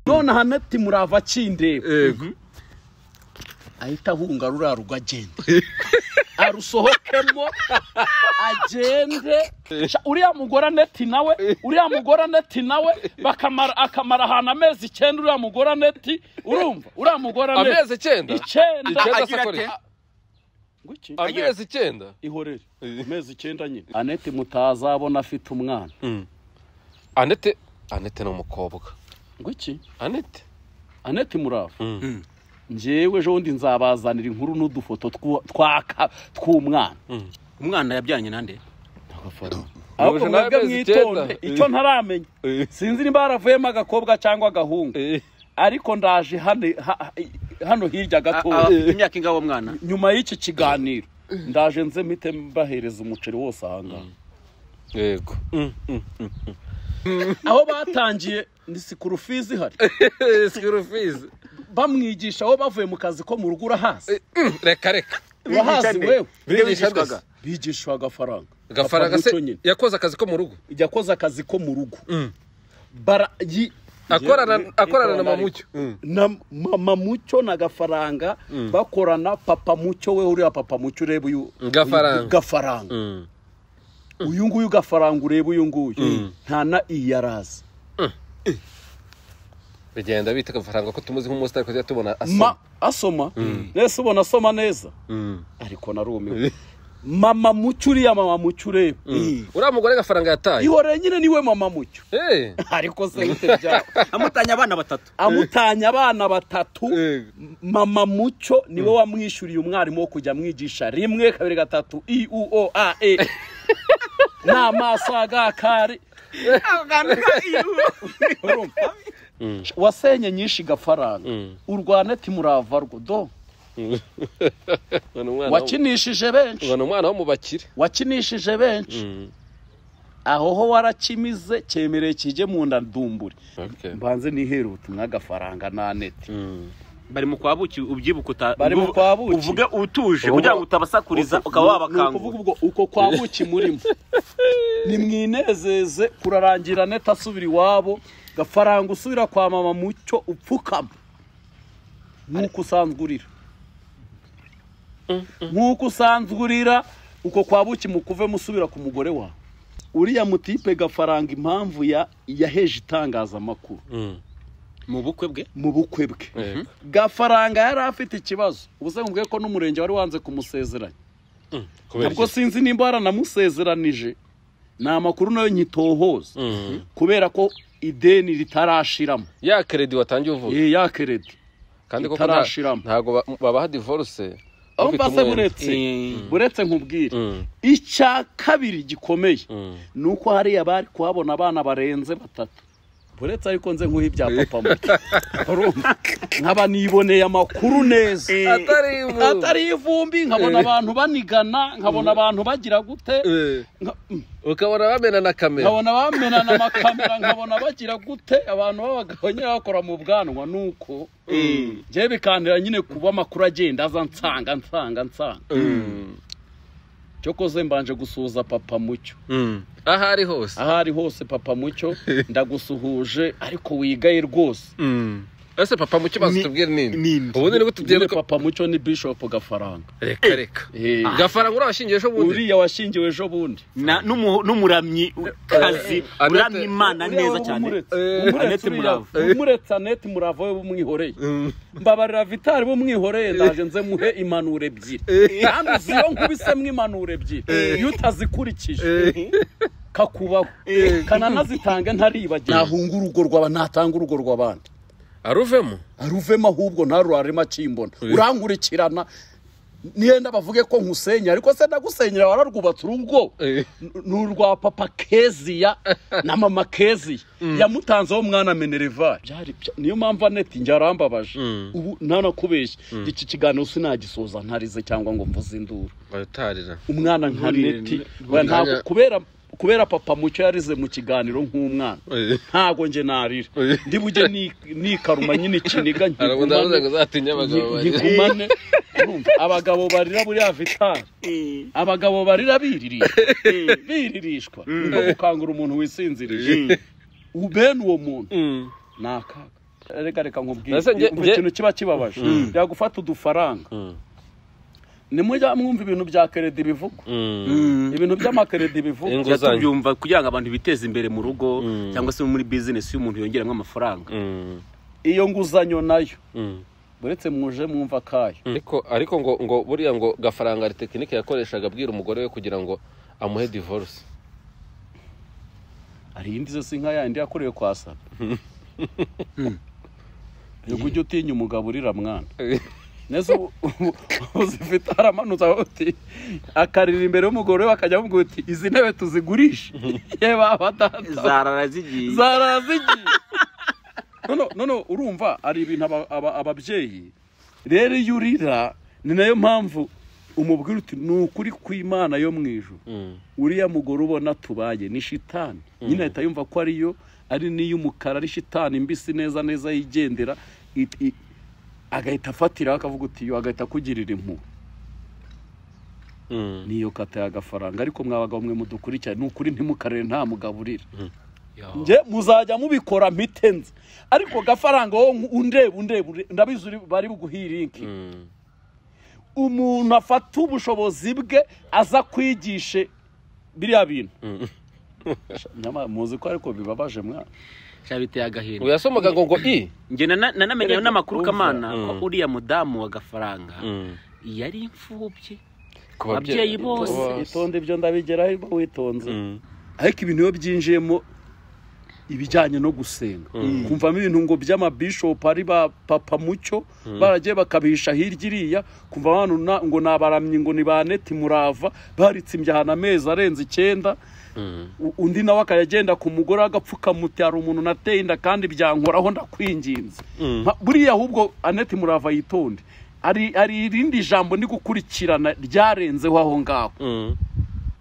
nonaha nati murava cindeba yego ahita ahunga ruriya rugo agenda arusohokemo agende Sha, uriya mugore aneti nawe uriya mugore aneti nawe bakamara akamara ahantu amezi icyenda uriya mugore aneti urumva uriya mugore aneti amezi icyenda icyenda Icyenda agira sakore. ate? Ngwiki. amezi icyenda ihorere Eh. amezi icyenda nyine aneti mutazabona afite umwana anete anete ni umukobwa ngwiki anete aneti murava Mm. njyewe ejo bundi nzabazanira inkuru n'udufoto twu- twaka tw'umwana umwana yabyanyi nande ahubwo Yuje mwebwe n'amezi mwitonde icyenda. icyo ntaramenya sinzi niba haravuyemo agakobwa cyangwa agahungu ariko ndaje hano ha- hano hirya A- gato a- imyaka ingahe uwo mwana nyuma y'iki kiganiro ndaje nze mpite mbahereza umuceri wose ahangaha yego aho batangiye ni sikurufizi ihari sikuru fizi bamwigisha aho bavuye mu kazi ko mu rugo urahazi reka reka Bigisha urahazi nde? wewe Nde Bigishwa bigishwaga? bigishwa agafaranga gafaranga se Apfa muco nyine. yakoze akazi ko mu rugo ijya akoze akazi ko mu rugo bara yi- akorana akorana na mamucyo na mama mucyo na gafaranga bakorana papa mucyo we uriya papa mucyo ureba uyu Gafaranga. uyu gafaranga Mm. uyu nguyu gafaranga ureba uyu nguyu nta na iyi yarazi bigenda bita agafaranga ko tumuzi nk'umusitari kujya tubona asoma ma asoma nese ubona asoma neza Mm. ariko narumiwe mama mucyo uriya mama mucyo ureba uriya mugore agafaranga yataye ihoreye nyine niwe mama mucyo Eh, ariko se bite byaba amutanya abana batatu amutanya abana batatu Yego. mama mucyo niwe wamwishyuriye umwarimu wo kujya amwigisha rimwe kabiri gatatu i u o a e n'amaso agakari urumva? wasenye nyinshi gafaranga urwana ati murava rwo do ubona umwana wo- wakinishije benshi ubona umwana wo mu bakire wakinishije benshi aho ho warakimize cyemereye kijye mu nda ndumburi Okay. mbanze nihere ubutumwa gafaranga na neti Mm. bari mu kwa buki ubyibuka uta Bari mu kwa buki. uvuge utuje kugira ngo utabasakuriza ukaba Ni ukuvuga wabakangura ubwo uko kwa buki murimo nimwinezeze kurarangira neta asubira iwabo gafaranga usubira kwa mama mucyo upfukama nk'uko usanzwe urira nk'uko usanzwe urira uko kwa buki mukuve musubira ku mugore wawe uriya mutipe gafaranga impamvu ya yaheje itangazamakuru Mm. mu bukwe bwe mu bukwe bwe Yego. gafaranga yari afite ikibazo ubuse mubwiye ko n'umurenge wari wanze kumusezeranya Mm. Kubera ubwo iki? sinzi nimba baranamusezeranije ni amakuru nayo nyitohoza Mm. kubera ko ideni ritarashiramo ya keredi watangiye uvuga Eh, ya keredi kandi koko nta- itarashiramo. ntago ba- babaha divorce aho ufite mbase umwenda. buretse Mm. buretse nkubwire Mm. icya kabiri gikomeye Mm. ni uko hariya bari kuhabona abana barenze batatu buretse ariko nze nkuha ibya papa muto Urumva? nkaba niboneye amakuru neza atari ibu. atari ivumbi nkabona abantu banigana nkabona abantu bagira gute Eh, nka- ukabona bamena na kamera nkabona bamenana amakamera nkabona bagira gute abantu b'abagabo nyine bakora mu bwanwa ni uko njyewe bikantera nyine kuba amakuru agenda aza nsanga nsanga nsanga Mm. cyo koze mbanje gusuhuza papa mucyo Mm. aho ari hose aho ari hose papa mucyo ndagusuhuje ariko wigaye rwose Mm. ese papa mu kibazo Ni- tubwire nini nini? ubundi Nyine nibwo tubwire ko papa mucyo ni bishopu gafaranga reka reka Eh. gafaranga urabashingiye ejo bundi uriya washingiwe ejo bundi Na- n'umu- n'umuramyi kazi Anete- uramya imana Uriya neza we cyane w'umuretse. Eh, W'umuretse Anete uriya- Murava. w'umuretse anete murava we bumwihoreye mbabarira vitari bumwihoreye ndaje nze muhe impanuro ebyiri kandi uzi iyo nkubisemo impanuro ebyiri iyo utazikurikije kakubaho kananazitange ntaribagiwe nahunga urugo rw'aba ntatanga urugo rw'abandi aruvemo aruvemo ahubwo ntarurarema akimbona urankurikirana niyenda bavuge ko nkusenya ariko se ndagusenyera wararwubatse urugo Eh. N- ni urwa papa keziya na mama keziya yamutanzeho mwana menerevari Byari bya- niyo mpamvu aneti njye arambabaje ubu ntanakubeshye iki kiganiro sinagisoza ntarize cyangwa ngo mvuze induru baratarira umwana nka Nturire, neti nturire. we ntabwo kubera kubera papa mucyo yarize mu kiganiro nk'umwana Eh. ntabwo njye narira Eh. ndi bujye ni- nikaruma nyine ikiniga arabu ndavuze ngo nkigumane uzatinya abagabo ngi- barira nkigumane Urumva, abagabo barira buriya vitari abagabo barira biririra biririshwa nko gukangura umuntu wisinzirije bene uwo muntu Mm. ni akaga reka reka nkubwire Nase nge- umva nge- ikintu kiba kibabaje yagufata udufaranga nimujya mwumva ibintu bya keredi bivugwa ibintu by'amakeredi bivugwa Inguzanyo. tubyumva kugira ngo abantu biteze imbere mu rugo cyangwa se muri bizinesi y'umuntu yongeramo amafaranga iyo nguzanyo nayo uretse muje mwumva akayo ariko ariko ngo ngo buriya ngo gafaranga ari tekinike yakoreshaga abwira umugore we kugira ngo amuhe divorce hari iyindi zose inka yandi yakorewe kwa saba nubwo ujya utinya umugabo urira mwana neza ubu- ubu- uzifite aramanutse aho uti akarira imbere y'umugore we akajya amubwira uti izi ntebe tuzigurishe yeba badata zarara zigiye zarazigiye none none urumva ari ibintu aba- aba- ababyeyi rero iyo urira ni nayo mpamvu umubwira uti ni ukuri kw'imana yo mu ijuru uriya mugore ubona tubaye ni shitani nyine ahita yumva ko ariyo ari n'iy'umukara ari shitani mbisi neza neza yigendera it- i- agahita afatiraho akavuga uti yo agahita akugirira impuhwe niyo kata y'agafaranga ariko mwabagabo mwe mudukurikirane ni ukuri ntimukarere nta mugabo urira njye muzajya mubikora mpitenze ariko gafaranga wowe nku- undeba undeba ure- ndabizi uri- bari buguhe iyi linki umuntu afata ubushobozi bwe aza kwigishe biriya bintu Nyamara muzi ko ariko bibabaje mwana cyangwa biteye agahinda uyasomaga ngo ngo i njye nana- nanamenyeho n'amakuru Urumva. kamana ko Mm. uriya mudamu wa gafaranga yari imfubyi ku Ababyeyi bose. itonde ibyo ndabigeraho ariko witonze Mm. ariko ibintu iyo byinjiyemo ibijyanye no gusenga kumvamo ibintu ngo by'amabishopu ari ba papa mucyo baragiye bakabihisha hirya iriya kumva abantu na- ngo ni abaramyi ngo ni ba neti murava baritse imbyahana amezi arenze icyenda U- undi nawe akayagenda ku mugore w'agapfukamuti hari umuntu nateye inda kandi byankoraho ndakwinginze Nka- buriya ahubwo aneti murava yitonde hari hari irindi jambo ndi gukurikirana ryarenzeho aho ngaho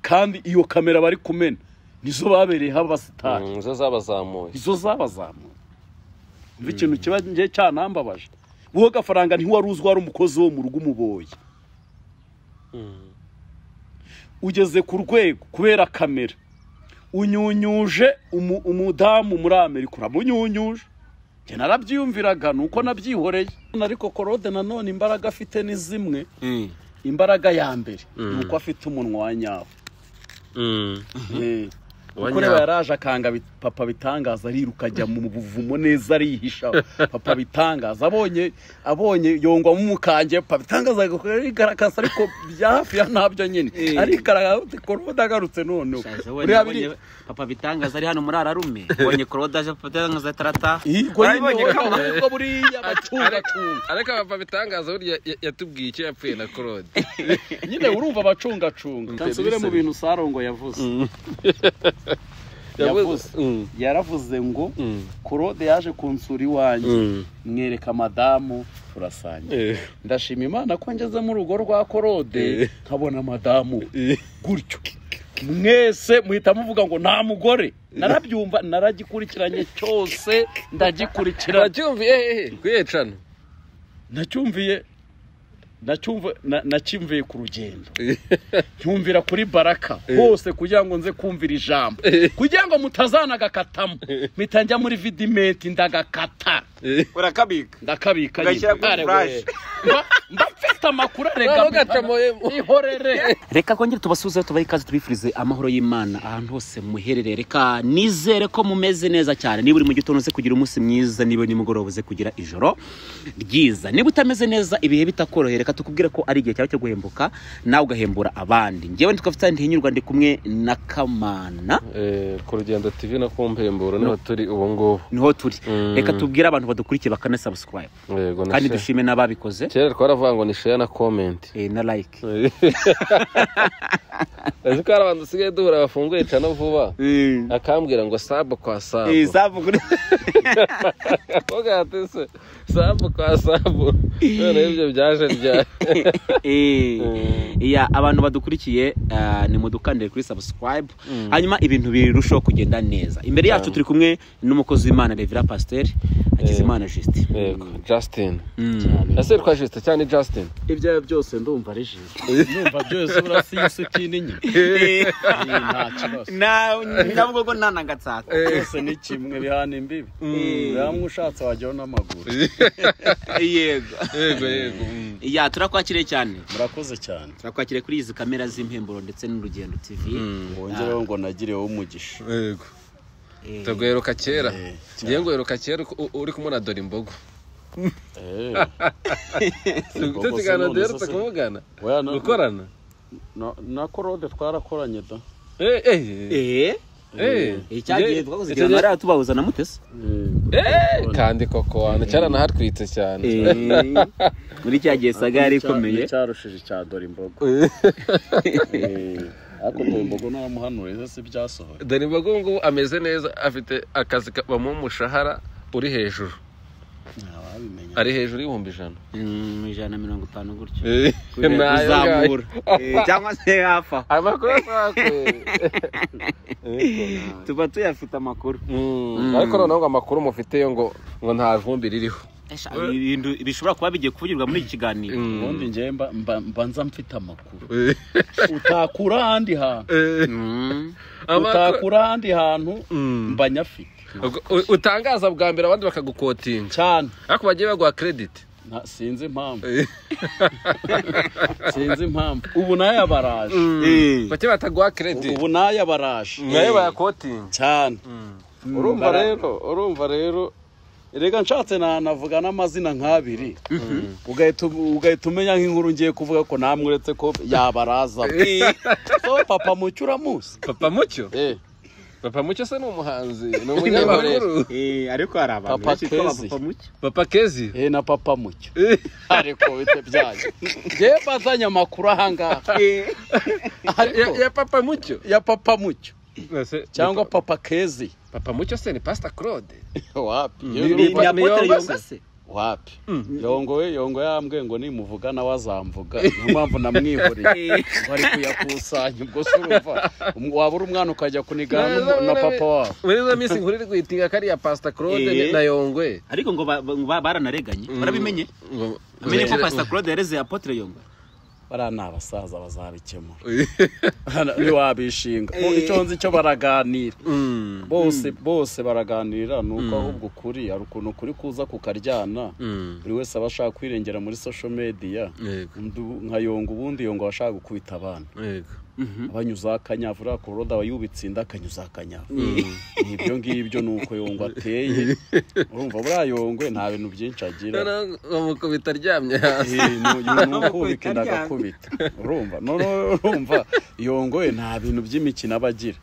kandi iyo kamera bari kumena nizo babereyeho abasitari nizo zabazamuye izo zabazamuye umva ikintu kiba ngiye cyanambabaje wowe gafaranga ntiwari uzwi wari umukozi wo mu rugo umuboye ugeze ku rwego kubera kamera unyunyuje umu- umudamu muri amerika uramunyunyuje njye narabyiyumviraga ni uko nabyihoreye ariko korode nanone imbaraga afite ni zimwe imbaraga ya mbere ni uko afite umunwa wa nyawo Eh, kuko reba yaraje akanga bit- papa bitangaza ariruka ajya mu buvumo neza arihisha papa bitangaza abonye abonye yongwamo umukanje papa bitangaza arigaragaza ariko bya hafi ya ntabyo nyine Eh. arigaragaza uti korode agarutse noneho Shaza, we buriya nabonye biri papa bitangaza ari hano muri ararume ubonye korode aje papa bitangaza tarata Igo Barabibonye yino kamwe. ubwo buriya bacungacuga ariko abapfa bitangaza burya ya- yatubwiye icyo yapfuye na claude nyine urumva abacungacunga Mm, nsubire mu Felix. bintu sarongo yavuze yavuze yaravuze ngo korode yaje kunsura iwanjye mwereka madamu turasangira ndashima imana ko ngeze mu rugo rwa korode nkabona madamu we. gutyo mwese muhita muvuga ngo nta mugore narabyumva naragikurikiranye cyose ndagikurikiranye uracyumviye hehe kuyecana nacyumviye nacyumva na- nacyumviye ku rugendo ncyumvira kuri baraka hose kugira ngo nze kumvira ijambo kugira ngo mutazanagakatamo mpita njya muri vidimenti ndagakata urakabika ndakabika Ugashyira kuri Kare we. flash. Mba- mba mfite amakuru Noneho arega ugacamoyemo. ihorere reka kongere tubasubizeho tubahe ikaze tubifurize amahoro y'imana ahantu hose muherereye reka nizere ko mumeze neza cyane niba uri mu gitondo uze kugira umunsi mwiza niba uri nimugoroba uze kugira ijoro ryiza niba utameze neza ibihe bitakoroheye reka tukubwire ko ari igihe cyawe cyo guhembuka nawe ugahembura abandi ngewe ntitwafite ntihinyurwa ndi kumwe na kamana ku rugendo tv no ku mpemburo niho turi ubu ngubu niho turi Mm. reka tubwire abantu badukurikiye bakanasabusikarayibu yego na kandi share. dushime n'ababikoze kera twaravuga ngo ni share na comment eh, na like uzi ko hari abantu dusigaye duhura bafunguye cano vuba akambwira ngo sabu kwa sabu sabu kuri Mvuga ati se sabu kwa sabu none ibyo byaje ryari Eh, iya abantu badukurikiye ah, nimudukandire kuri subscribe hanyuma ibintu birushaho kugenda neza imbere yacu turi kumwe n'umukozi w'imana revera pasiteri hakizimana justin yego justin Mm. yaserwa justin cyane justin ibyo ari byo byose ndumva ari jisho numva byose urasiye isukini nke Eh, nta kibazo navuga ngo ntanangatsatsa byose ni kimwe bihana imbibi hamwe ushatse wajyaho n'amaguru yego yego yego mm. ya turakwakiriye cyane murakoze cyane turakwakiriye kuri izi kamera z'impemburo ndetse n'urugendo tv wongereho ngo nagireho umugisha yego Eh, tuguheruka kera Eh, cyane. ngiye nguheruka kera uko- u- uri kumwe na dore imbogo Eh, imbogo zo tukiganira none duherutse zo se- kuvugana oya, na- gukorana na- na korode twarakoranye da Eh, eh, eh, eh eh. icyagiye Ngiye- twakoze icyo igihe gihe- nari tubahuza na mutesi Eh, kandi koko wantu cyaranahatwitse cyane muri cya gihe saga yari ikomeye cyarushije cya dore imbogo Eh, ariko dore imbogo naramuhanuye ese byasohoye dore imbogo ubu ngubu ameze neza afite akazi ka- bamuha umushahara uri hejuru ntawabimenya ari hejuru y'ibihumbi ijana Mm, ijana na mirongo itanu gutyo Nayo kubera kuzamura Eh, cyangwa se hafi aho amakuru asakwe tuba tuyafite amakuru ariko noneho ngo amakuru mufiteyo ngo ngo nta vumbi ririho Esha, ibintu bishobora kuba bigiye kuvugirwa muri iki kiganiro ubundi njye mba- mba- mbanza mfite amakuru utakura ahandi hantu Mm. Amakuru- utakura ahandi hantu mba nyafite Ubwo u- utangaza bwa mbere abandi bakagukotinga cyane ariko bagiye baguha krediti Nta- sinzi impamvu sinzi impamvu ubu nayo baraje Eh. bagiye bataguha krediti ubu nayo baraje nayo bayakotinga cyane urumva bara- rero urumva rero reka nshatse nanavuga n'amazina nk'abiri ugahita u- ugahita umenya nk'inkuru ngiye kuvuga ko namweretse ko yabaraza so papa mucyo uramuzi papa mucyo Eh, papa mucyo se ni umuhanzi ni umunyamakuru Eh, ariko hari abantu Papa benshi twaba Kezi. papa mucyo papa kezi eh, na papa mucyo ariko bite byanyu ngewe mbazanye amakuru ahangaha Eh. ya, ariko ya papa mucyo ya papa mucyo Ese- cyangwa ni pa- papa kezi papa mucyo se ni pastor claude wapi Ni- ni Ni- ni apotre Yongase. yonga se wapi yongoye yongo yambwiye ngo nimuvuga nawe azamvuga niyo mpamvu namwihoreye bari kuyakusanya ubwo se urumva um- wabura umwana ukajya kunigana n'umu- na papa wabo muri izo minsi inkuru iri guhitinga ko ari iya pastor claude Eh. na yongwe ariko ngo ba- ba- ba- baranareganye barabimenye Ngo- amenye ko pastor claude yareze apotre yonga bariya ni abasaza bazabikemura ntiwabishinga Bo- icyo nzi cyo baraganira Mm. bose bose baraganira ni uko ahubwo ukuri hari ukuntu ukuri kuza kukaryana Mm. buri wese aba ashaka kwirengera muri social media Yego. Ndu- nka yongo ubundi yongo aba ashaka gukubita abana Yego. abanyuza akanyavura ku roda yubitse inda akanyuza akanyavura ibyo ngibyo ni uko yongo ateye urumva buriya yongwe nta bintu byinshi agira Noneho bamukubita aryamye hasi Eh, nu- yu- numukubita ndagakubita urumva noneho urumva yongo we nta bintu by'imikino aba agira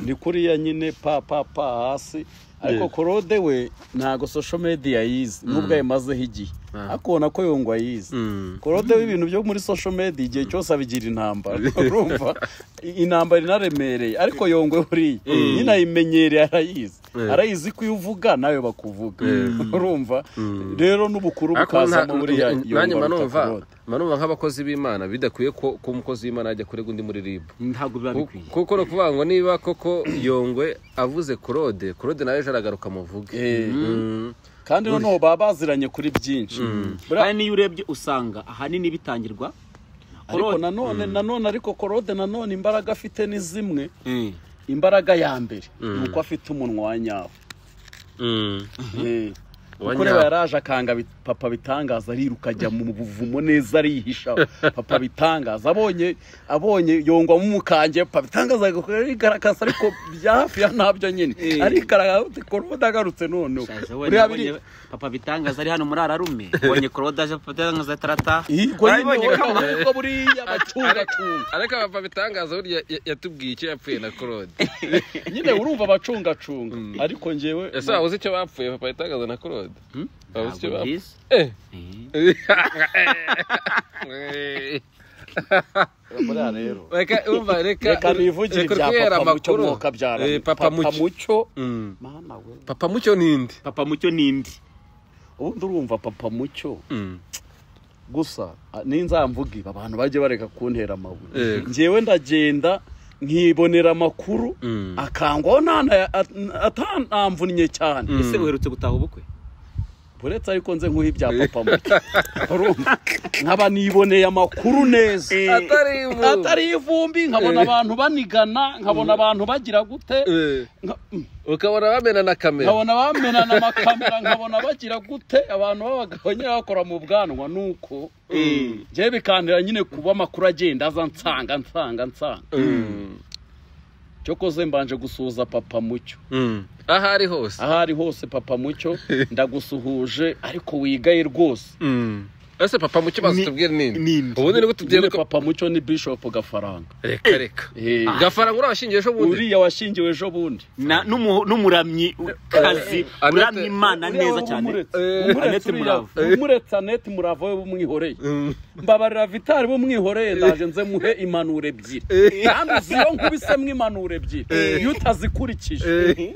ni kuriya nyine pa pa pa hasi ariko korode we ntago social media yize nubwo ayimazeho igihe akubona ko yongo ayize Mm. korode w'ibintu byo muri social media igihe cyose abigira intambara urumva intambara inaremereye ariko yongwe buriya nyine ayimenyereye arayizi arayizi ko iyo uvuga nawe bakuvuga urumva rero n'ubukuru ariko bukazamo buriya nanjye mba numva mba numva nk'abakozi b'imana bidakwiye ko ko umukozi w'imana yajya kurega undi muri rib ntabwo biba bikwiye kuko ni ukuvuga ngo niba koko yongwe avuze claude claude nawe ejo aragaruka amuvuge Mm. kandi noneho baba baziranye kuri byinshi Buriya- kandi n'iyo urebye usanga ahanini bitangirwa ariko Korode. nanone nanone ariko korode nanone imbaraga afite ni zimwe imbaraga ya mbere ni uko afite umunwa wa nyawo Mm. Eh, Uwa kuko reba nyawo. yaraje akanga bit- papa bitangaza ariruka ajya mu buvumo neza arihisha papa bitangaza abonye abonye yongwa mu mukanje papa bitangaza arigaragaza ariko bya hafi ya ntabyo nyine Eh. arigaragaza ati korode agarutse noneho Shaje, we buriya biri nabonye papa bitangaza ari hano muri ararume ubonye claude aje papa bitangaza tarata Ihiko Barabibonye y'intore ko- ahubwo buriya bacungacuga ariko abapapa bitangaza burya ya- yatubwiye icyo yapfuye na claude nyine urumva abacungacunga ariko ngewe ese waba uzi icyo bapfuye papa bitangaza na claude waba uzi icyo Ntabwo bapfuye bizi. Eh. Eh. buriya rero reka umva reka reka nivugire reka ibya urwera papa mucyo amakuru. mwoka byara Eh, papa papa mucyo mucyo Mm. mana we papa mucyo ninde papa mucyo n'indi ubundi urumva papa mucyo Mm. gusa a- ninzamvuga ibi abantu bajye bareka kuntera amabuye Yego. ngewe ndagenda nkibonera amakuru Mm. akangwaho ntanamvunnye cyane ese uherutse gutaha ubukwe uretse ariko nze nkuha ibya papa muke urumva nkaba niboneye amakuru neza atari ivu atari ivumbi nkabona abantu banigana nkabona abantu bagira gute Eh, nka- ukabona bamena na kamera nkabona bamenana amakamera nkabona bagira gute abantu b'abagabo nyine bakora mu bwanwa ni uko njyewe bikandira nyine kuba amakuru agenda aza nsanga nsanga nsanga Mm. cyokoze mbanje gusuhuza papa mucyo Mm. aho ari hose aho ari hose papa mucyo ndagusuhuje ariko wigaye rwose ese papa mu kibazo Ni- tubwire nini nini? ubundi nibwo tubwire nyine ko papa mucyo ni bishopu gafaranga reka reka Eh, gafaranga urabashingiye ejo bundi uriya washingiwe ejo bundi Na- n'umu- n'umuramyi kazi Annette- uramya imana Uriya neza wari cyane umuretse. Eh. Umuretse Annette uriya- Murava. umuretse anete murava we bumwihoreye mbabarira vitari bumwihoreye ndaje nze muhe impanuro ebyiri kandi uzi iyo nkubise mwimanuro ebyiri iyo utazikurikije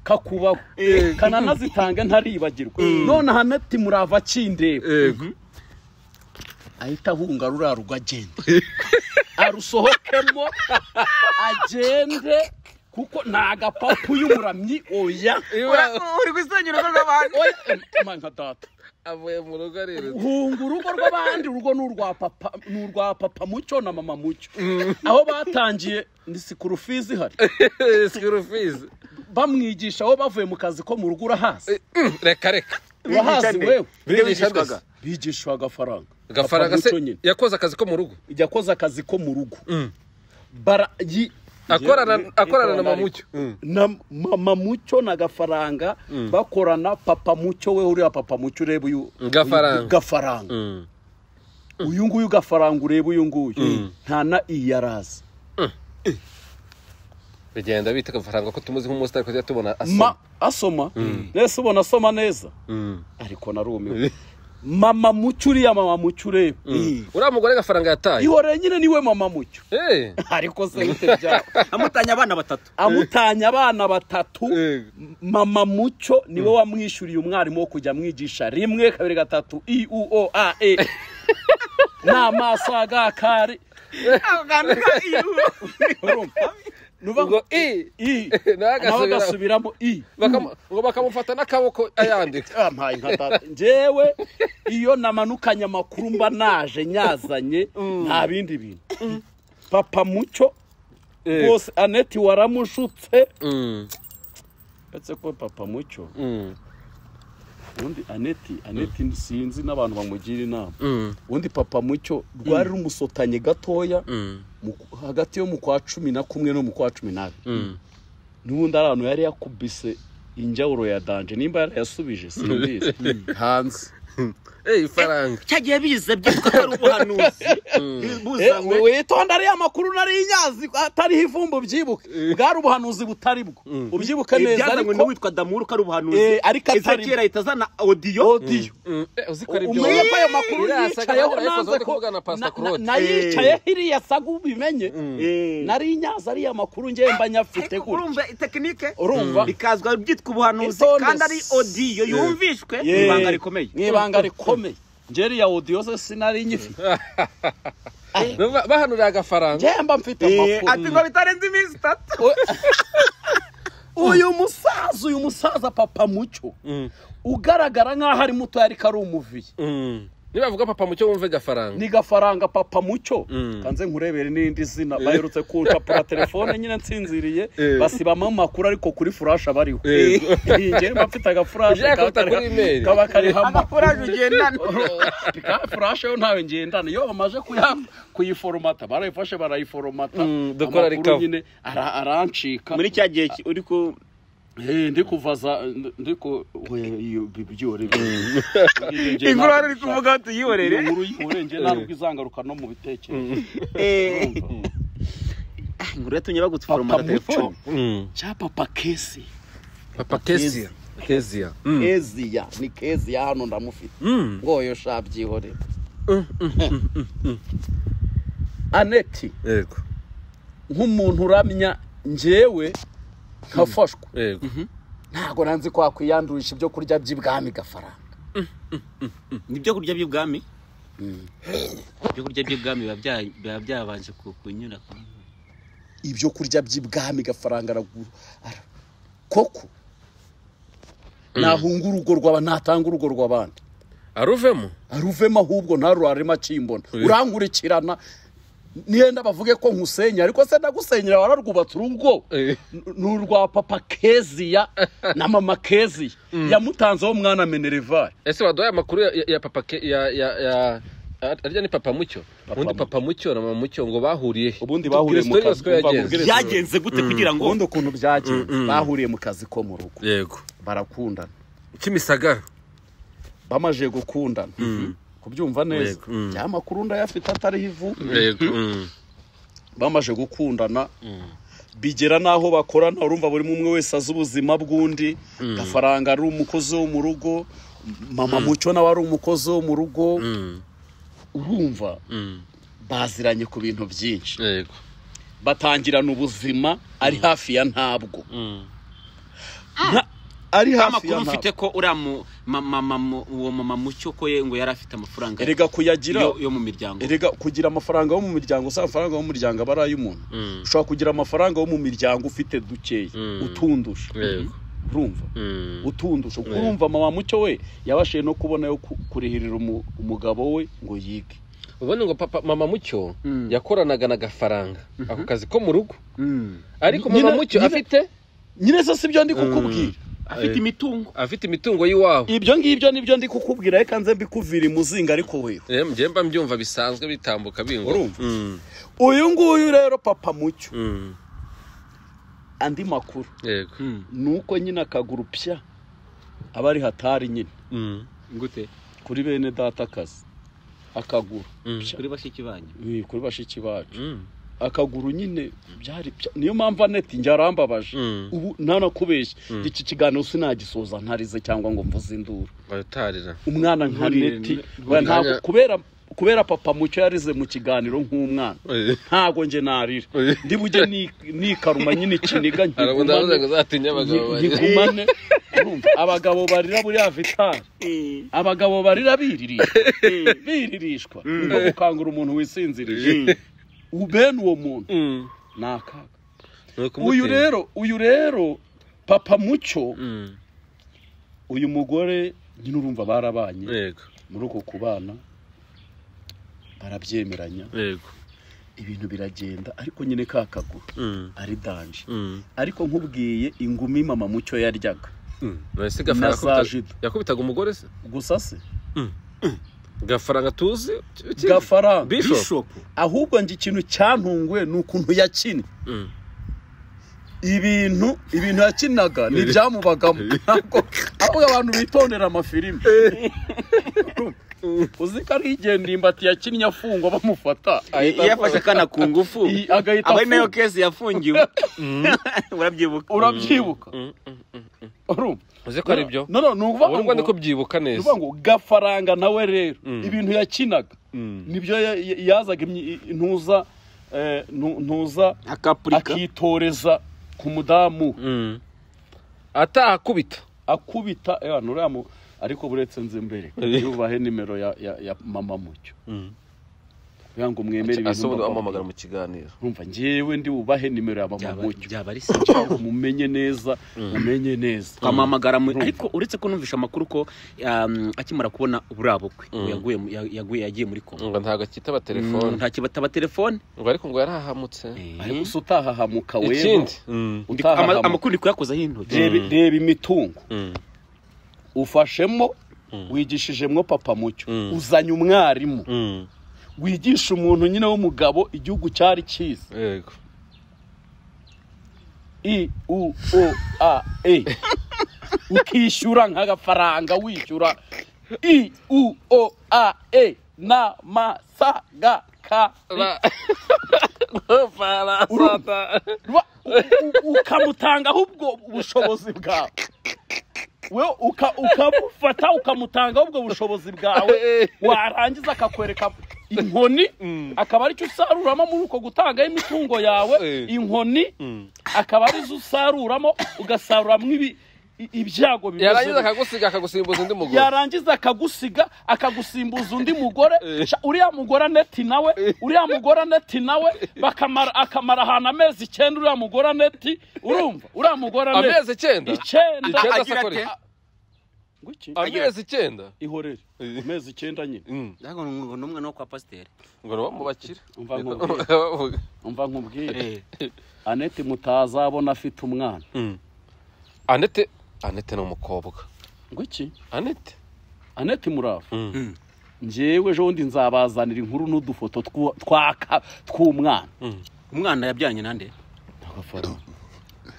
kakubaho kananazitange ntaribagirwa none anete murava akindeba yego ahita ahunga ruriya rugo agenda arusohokemo agende kuko ni agapapu y'umuramyi oya uri gusenyura urugo rw'abantu oya ema nka data avuye mu rugo arerutse hunga urugo rw'abandi urugo ni urwa papa ni urwa papa mucyo na mama mucyo aho batangiye ni sikurufizi ihari sikuru fizi bamwigisha aho bavuye mu kazi ko mu rugo urahazi reka reka urahazi wewe Biriya Bigisha bigishwaga. rwose. bigishwa agafaranga gafaranga Papa se Mucyo nyine yakoze akazi ko mu rugo yakoze akazi ko mu rugo bara yi- akorana akorana na Ikorana mamucyo na mama mucyo na gafaranga bakorana papa mucyo we uriya papa mucyo ureba uyu Gafaranga. uyu gafaranga Mm. uyu nguyu gafaranga ureba uyu nguyu nta na iyi yarazi bigenda bita agafaranga ko tumuzi nk'umusitari kujya tubona ma asoma asoma mbese ubona asoma neza ariko narumiwe mama mucyo uriya mama mucyo ureba uriya mugore gafaranga yataye ihoreye nyine niwe mama mucyo Eh, ariko se bite byaba amutanya abana batatu amutanya abana batatu Yego. mama mucyo niwe wamwishyuriye umwarimu wo kujya amwigisha rimwe kabiri gatatu i u o a e n'amaso agakari ako kantu ka ivu urumva nuva ngo ngo i i nawe nawe agasubira- agasubiramo i bakam- ngo bakamufata n'akaboko ayandika ampaye nka data njyewe iyo namanukanye amakuru mba naje nyazanye nta bindi bintu papa mucyo rwose aneti waramushutse Mm, uretse ko papa mucyo mm, ubundi aneti aneti sinzi n'abantu bamugira inama mm, ubundi papa mucyo rwari rumusotanye gatoya mm, mu- hagati yo mu kwa cumi na kumwe no mu kwa cumi n'abiri mm. n'ubundi ari ahantu yari yakubise injawuro ya danje nimba yarayasubije sinubizi hanze Eh, ifaranga cyagiye biza byitwa ko ari ubuhanuzi buzanywe witonda ariya makuru nari nyazi atariho ivumbu byibuke bwari ubuhanuzi butari bwo ubyibuke neza byazanywe ariko n'uwitwa damuru ko ari ubuhanuzi Eh, ariko atari bwo. ezekiyeli ahita azana odiyo odiyo Mm, eh, uziko ari byo umenye ko ayo makuru Iriya saga yicayeho yahora nanze yikozaho ko kuvugana na Pastor na- na- Claude. nayicayeho iriya saga ubimenye Eh, nari nyaza ariya makuru ngewe mba nyafite ariko gutya urumva itekinike urumva bikazwa byitwa ubuhanuzi Itonde. kandi ari odiyo yumvishwe Ye- ibanga rikomeye mu ibanga rikomeye ngewe iriya odiyo se sinari nyifite Ba- bahanurira agafaranga ngewe mba mfite Eh, amakuru ati ngo bitarenze iminsi itatu uyu musaza uyu musaza papa mucyo ugaragara nk'aho ari muto ariko ari umuviye Mm. nibavuga papa mucyo wumve gafaranga ni gafaranga papa mucyo Mm. kanze nkurebere n'irindi zina baherutse kucapura telefone nyine nsinziriye basibamo amakuru ariko kuri furashe bariho Yego. ngewe mba mfite agafurashe Ushaka kaba kuruta kariho- kuri email. kaba kariho amakuru amafuraje ugendana ka furashe yo ntawe ngendana iyo bamaze kuya- kuyiforomata barayifashe barayiforomata Mm, dukora Amakuru recover. nyine ara- arancika muri cya gihe ki- uri ku Eh, ndi kuvaza ndi ku byore inkuru hano iri kuvuga ngo tuyihorere inkuru y'ihorenge ntabwo izangaruka no mu bitekerezo Eh, Urumva? inkuru yatumye bagutforomata papa telefone muco cya papa kesi papa keziya keziya keziya ni keziya hano ndamufite ngoyo sha byihorere aneti yego nk'umuntu uramya njyewe nkafashwa yego ntabwo nanzi ko wakwiyandurisha ibyo kurya by'ibwami gafaranga nibyo kurya by'ibwami ibyo kurya by'ibwami biba bya- biba byabanje ku- kunyura ibyo kurya by'ibwami gafaranga aragu- ara- koko nahunga urugo rw'aba natanga urugo rw'abandi aruvemo aruvemo ahubwo ntarurarema akimbona urankurikirana niyenda bavuge ko nkusenya ariko se ndagusenyera wararwubatse urugo Eh. N- ni urwa papa keziya na mama keziya yamutanzeho mwana menerevare ese baduhaye amakuru ya, ya, ya papa ke, ya ya ya arya ni papa mucyo ubundi papa mucyo na mama mucyo ngo bahuriye he Ubundi bahuriye mu Tubwire kazi, story yose ko umva yagenze. mubwire- byagenze gute kugira ngo ubundi ukuntu byagenze bahuriye mu kazi ko mu rugo yego barakundana kimisagara bamaze gukundana kubyumva neza Mm. ya makuru ndayafite atariho ivu yego bamaze gukundana bigera n'aho bakorana urumva buri umwe wese azi ubuzima bw'undi gafaranga ari umukozi wo mu rugo mama mucyo nawe ari umukozi wo mu rugo Mm. urumva Mm. baziranye ku bintu byinshi yego batangirana ubuzima ari hafi ya ntabwo Mm. Nta- ari hafi ya amakuru ntabwo mfite ko uriya mu- ma- ma- ma- mu- uwo mama mucyo ko ye ngo yari afite amafaranga erega kuyagira yo yo mu miryango erega kugira amafaranga yo mu miryango si amafaranga yo mu muryango aba ari ay'umuntu Mm. ushobora kugira amafaranga yo mu miryango ufite dukeya Mm. utundusha yego urumva Mm. utundusha urumva mama mucyo we yabashije no kubona yo ku- kurihirira umu- umugabo we ngo yige ubundi ngo papa mama mucyo Mm. yakoranaga na gafaranga ako kazi ko mu rugo Mm. ariko Nyina- mama mucyo nyina- afite nyine se sibyo ndi kukubwira afite Eh. imitungo afite imitungo y'iwabo ibyo ngibyo nibyo ndi kukubwira reka nze mbikuvira imuzinga ariko wewe Eh, njye mba mbyumva bisanzwe bitambuka bingwa Urumva? Mm. uyu nguyu rero papa mucyo Mm. andi makuru yego Mm. ni uko nyine akaguru pya aba ari hatari nyine Mm. gute kuri bene data akazi akaguru Mm. pya. kuri bashiki banyu Eh, kuri bashiki bacu Mm. akaguru nyine byari pya niyo mpamvu aneti njye arambabaje Mm. ubu ntanakubeshye iki kiganiro sinagisoza ntarize cyangwa ngo mvuze induru barutarira umwana nka Nturire, neti nturire. we ntabwo kubera kubera papa mucyo yarize mu kiganiro nk'umwana Eh. ntabwo njye narira Eh. ndibujye nikaruma nyine ikiniga Ntabwo ndavuze ngo nkigumane uzatinye abagabo nki- banjye. nkigumane Urumva, abagabo barira buriya vitari abagabo barira biririra biririshwa ngo gukangura umuntu wisinzirije U- bene uwo muntu Mm. ni akaga Ni ukumutera. uyu rero uyu rero papa mucyo Mm. uyu mugore nyine urumva barabanye yego muri uko kubana barabyemeranya yego ibintu biragenda ariko nyine ka kaguru Mm. ari danje Mm. ariko nkubwiye ingumi mama mucyo yaryaga None se gafaranga yakubita- Nasajido. yakubitaga umugore se gusa se gafaranga tuzi uki- uki- gafaranga Bishop. ahubwo njye ikintu cyantunguwe ni ukuntu yakinnye Mm. ibintu ibintu yakinaga ni ibyamubagamo ntabwo ahubwo abantu bitondera amafilime uzi ko ari igihe ndimbati yakinnye afungwa bamufata Ahita- iyo afashe akana ku ngufu I- agahita aba ari nayo afunga kesi yafungiwe urabyibuka urabyibuka Mm, mm, mm, mm. urumva uzi ko ari byo no no ni ukuvuga ubu ngubu ni ngo ko byibbuka ni neza ukuvuga ngo gafaranga nawe rero Mm. ibintu yakinaga Mm. nibyo ya- ya- yazaga imyi- intuza eh, ntu- ntuza akapurika akitoreza ku mudamu Mm. atahakubita akubita eh, nuriya mu- ariko buretse nze mbere yubahe nimero ya, ya, ya mama mucyo kugira ngo mwemere ibintu asobanura mba- bamuhamagara mu kiganiro urumva njyewe ndi bubahe nimero ya mama Byaba- mucyo byaba ari se mumenye neza mumenye neza twamuhamagara mu- Urumva. ariko uretse ko numvisha amakuru ko um, akimara kubona buriya bukwe Mm. ngo yaguye mu- ya- yaguye yagiye muri kongo ngo ntabwo akitaba telefoni nta kibataba telefone ngo ariko ngo yarahahamutse ariko se utahahamuka wewe ikindi Mm. Ndi- ama- utahahamuka amakuru ndi kuyakozaho intoki reba reba imitungo Mm. ufashemo wigishijemo papa mucyo Mm. uzanye umwarimu Mm. wigisha umuntu nyine w'umugabo igihugu cyari cyiza yego i u o a e ukishyura nk'agafaranga wishyura i u o a e na ma sa ga ka ri. Rwa- u- u- ukamutangaho ubwo bushobozi bwawe we uka- ukamufata ukamutangaho ubwo bushobozi bwawe warangiza akakwereka inkoni akaba aricyo usaruramo muri uko gutangaho imitungo yawe Eh. inkoni akaba arizo usaruramo ugasaruramo ibi- i- ibyago bimeze yarangiza bityo. akagusiga akagusimbuza undi mugore yarangiza akagusiga akagusimbuza undi mugore Sha, uriya mugore aneti nawe uriya mugore aneti nawe bakamara akamara ahantu amezi icyenda uriya mugore aneti urumva uriya mugore aneti amezi icyenda icyenda Icyenda agira se akora ate? iki? ngo iki amezi icyenda ihorere amezi icyenda nyine ntabwo ngo n'umwe no kwa pasiteri ngo bamubakire umva nkubwire umva nkubwire aneti mutazabona afite umwana anete anete ni umukobwa ngo iki anete aneti murava njyewe ejo bundi nzabazanira inkuru n'udufoto tw'u- twaka tw'umwana umwana yabyanyi nande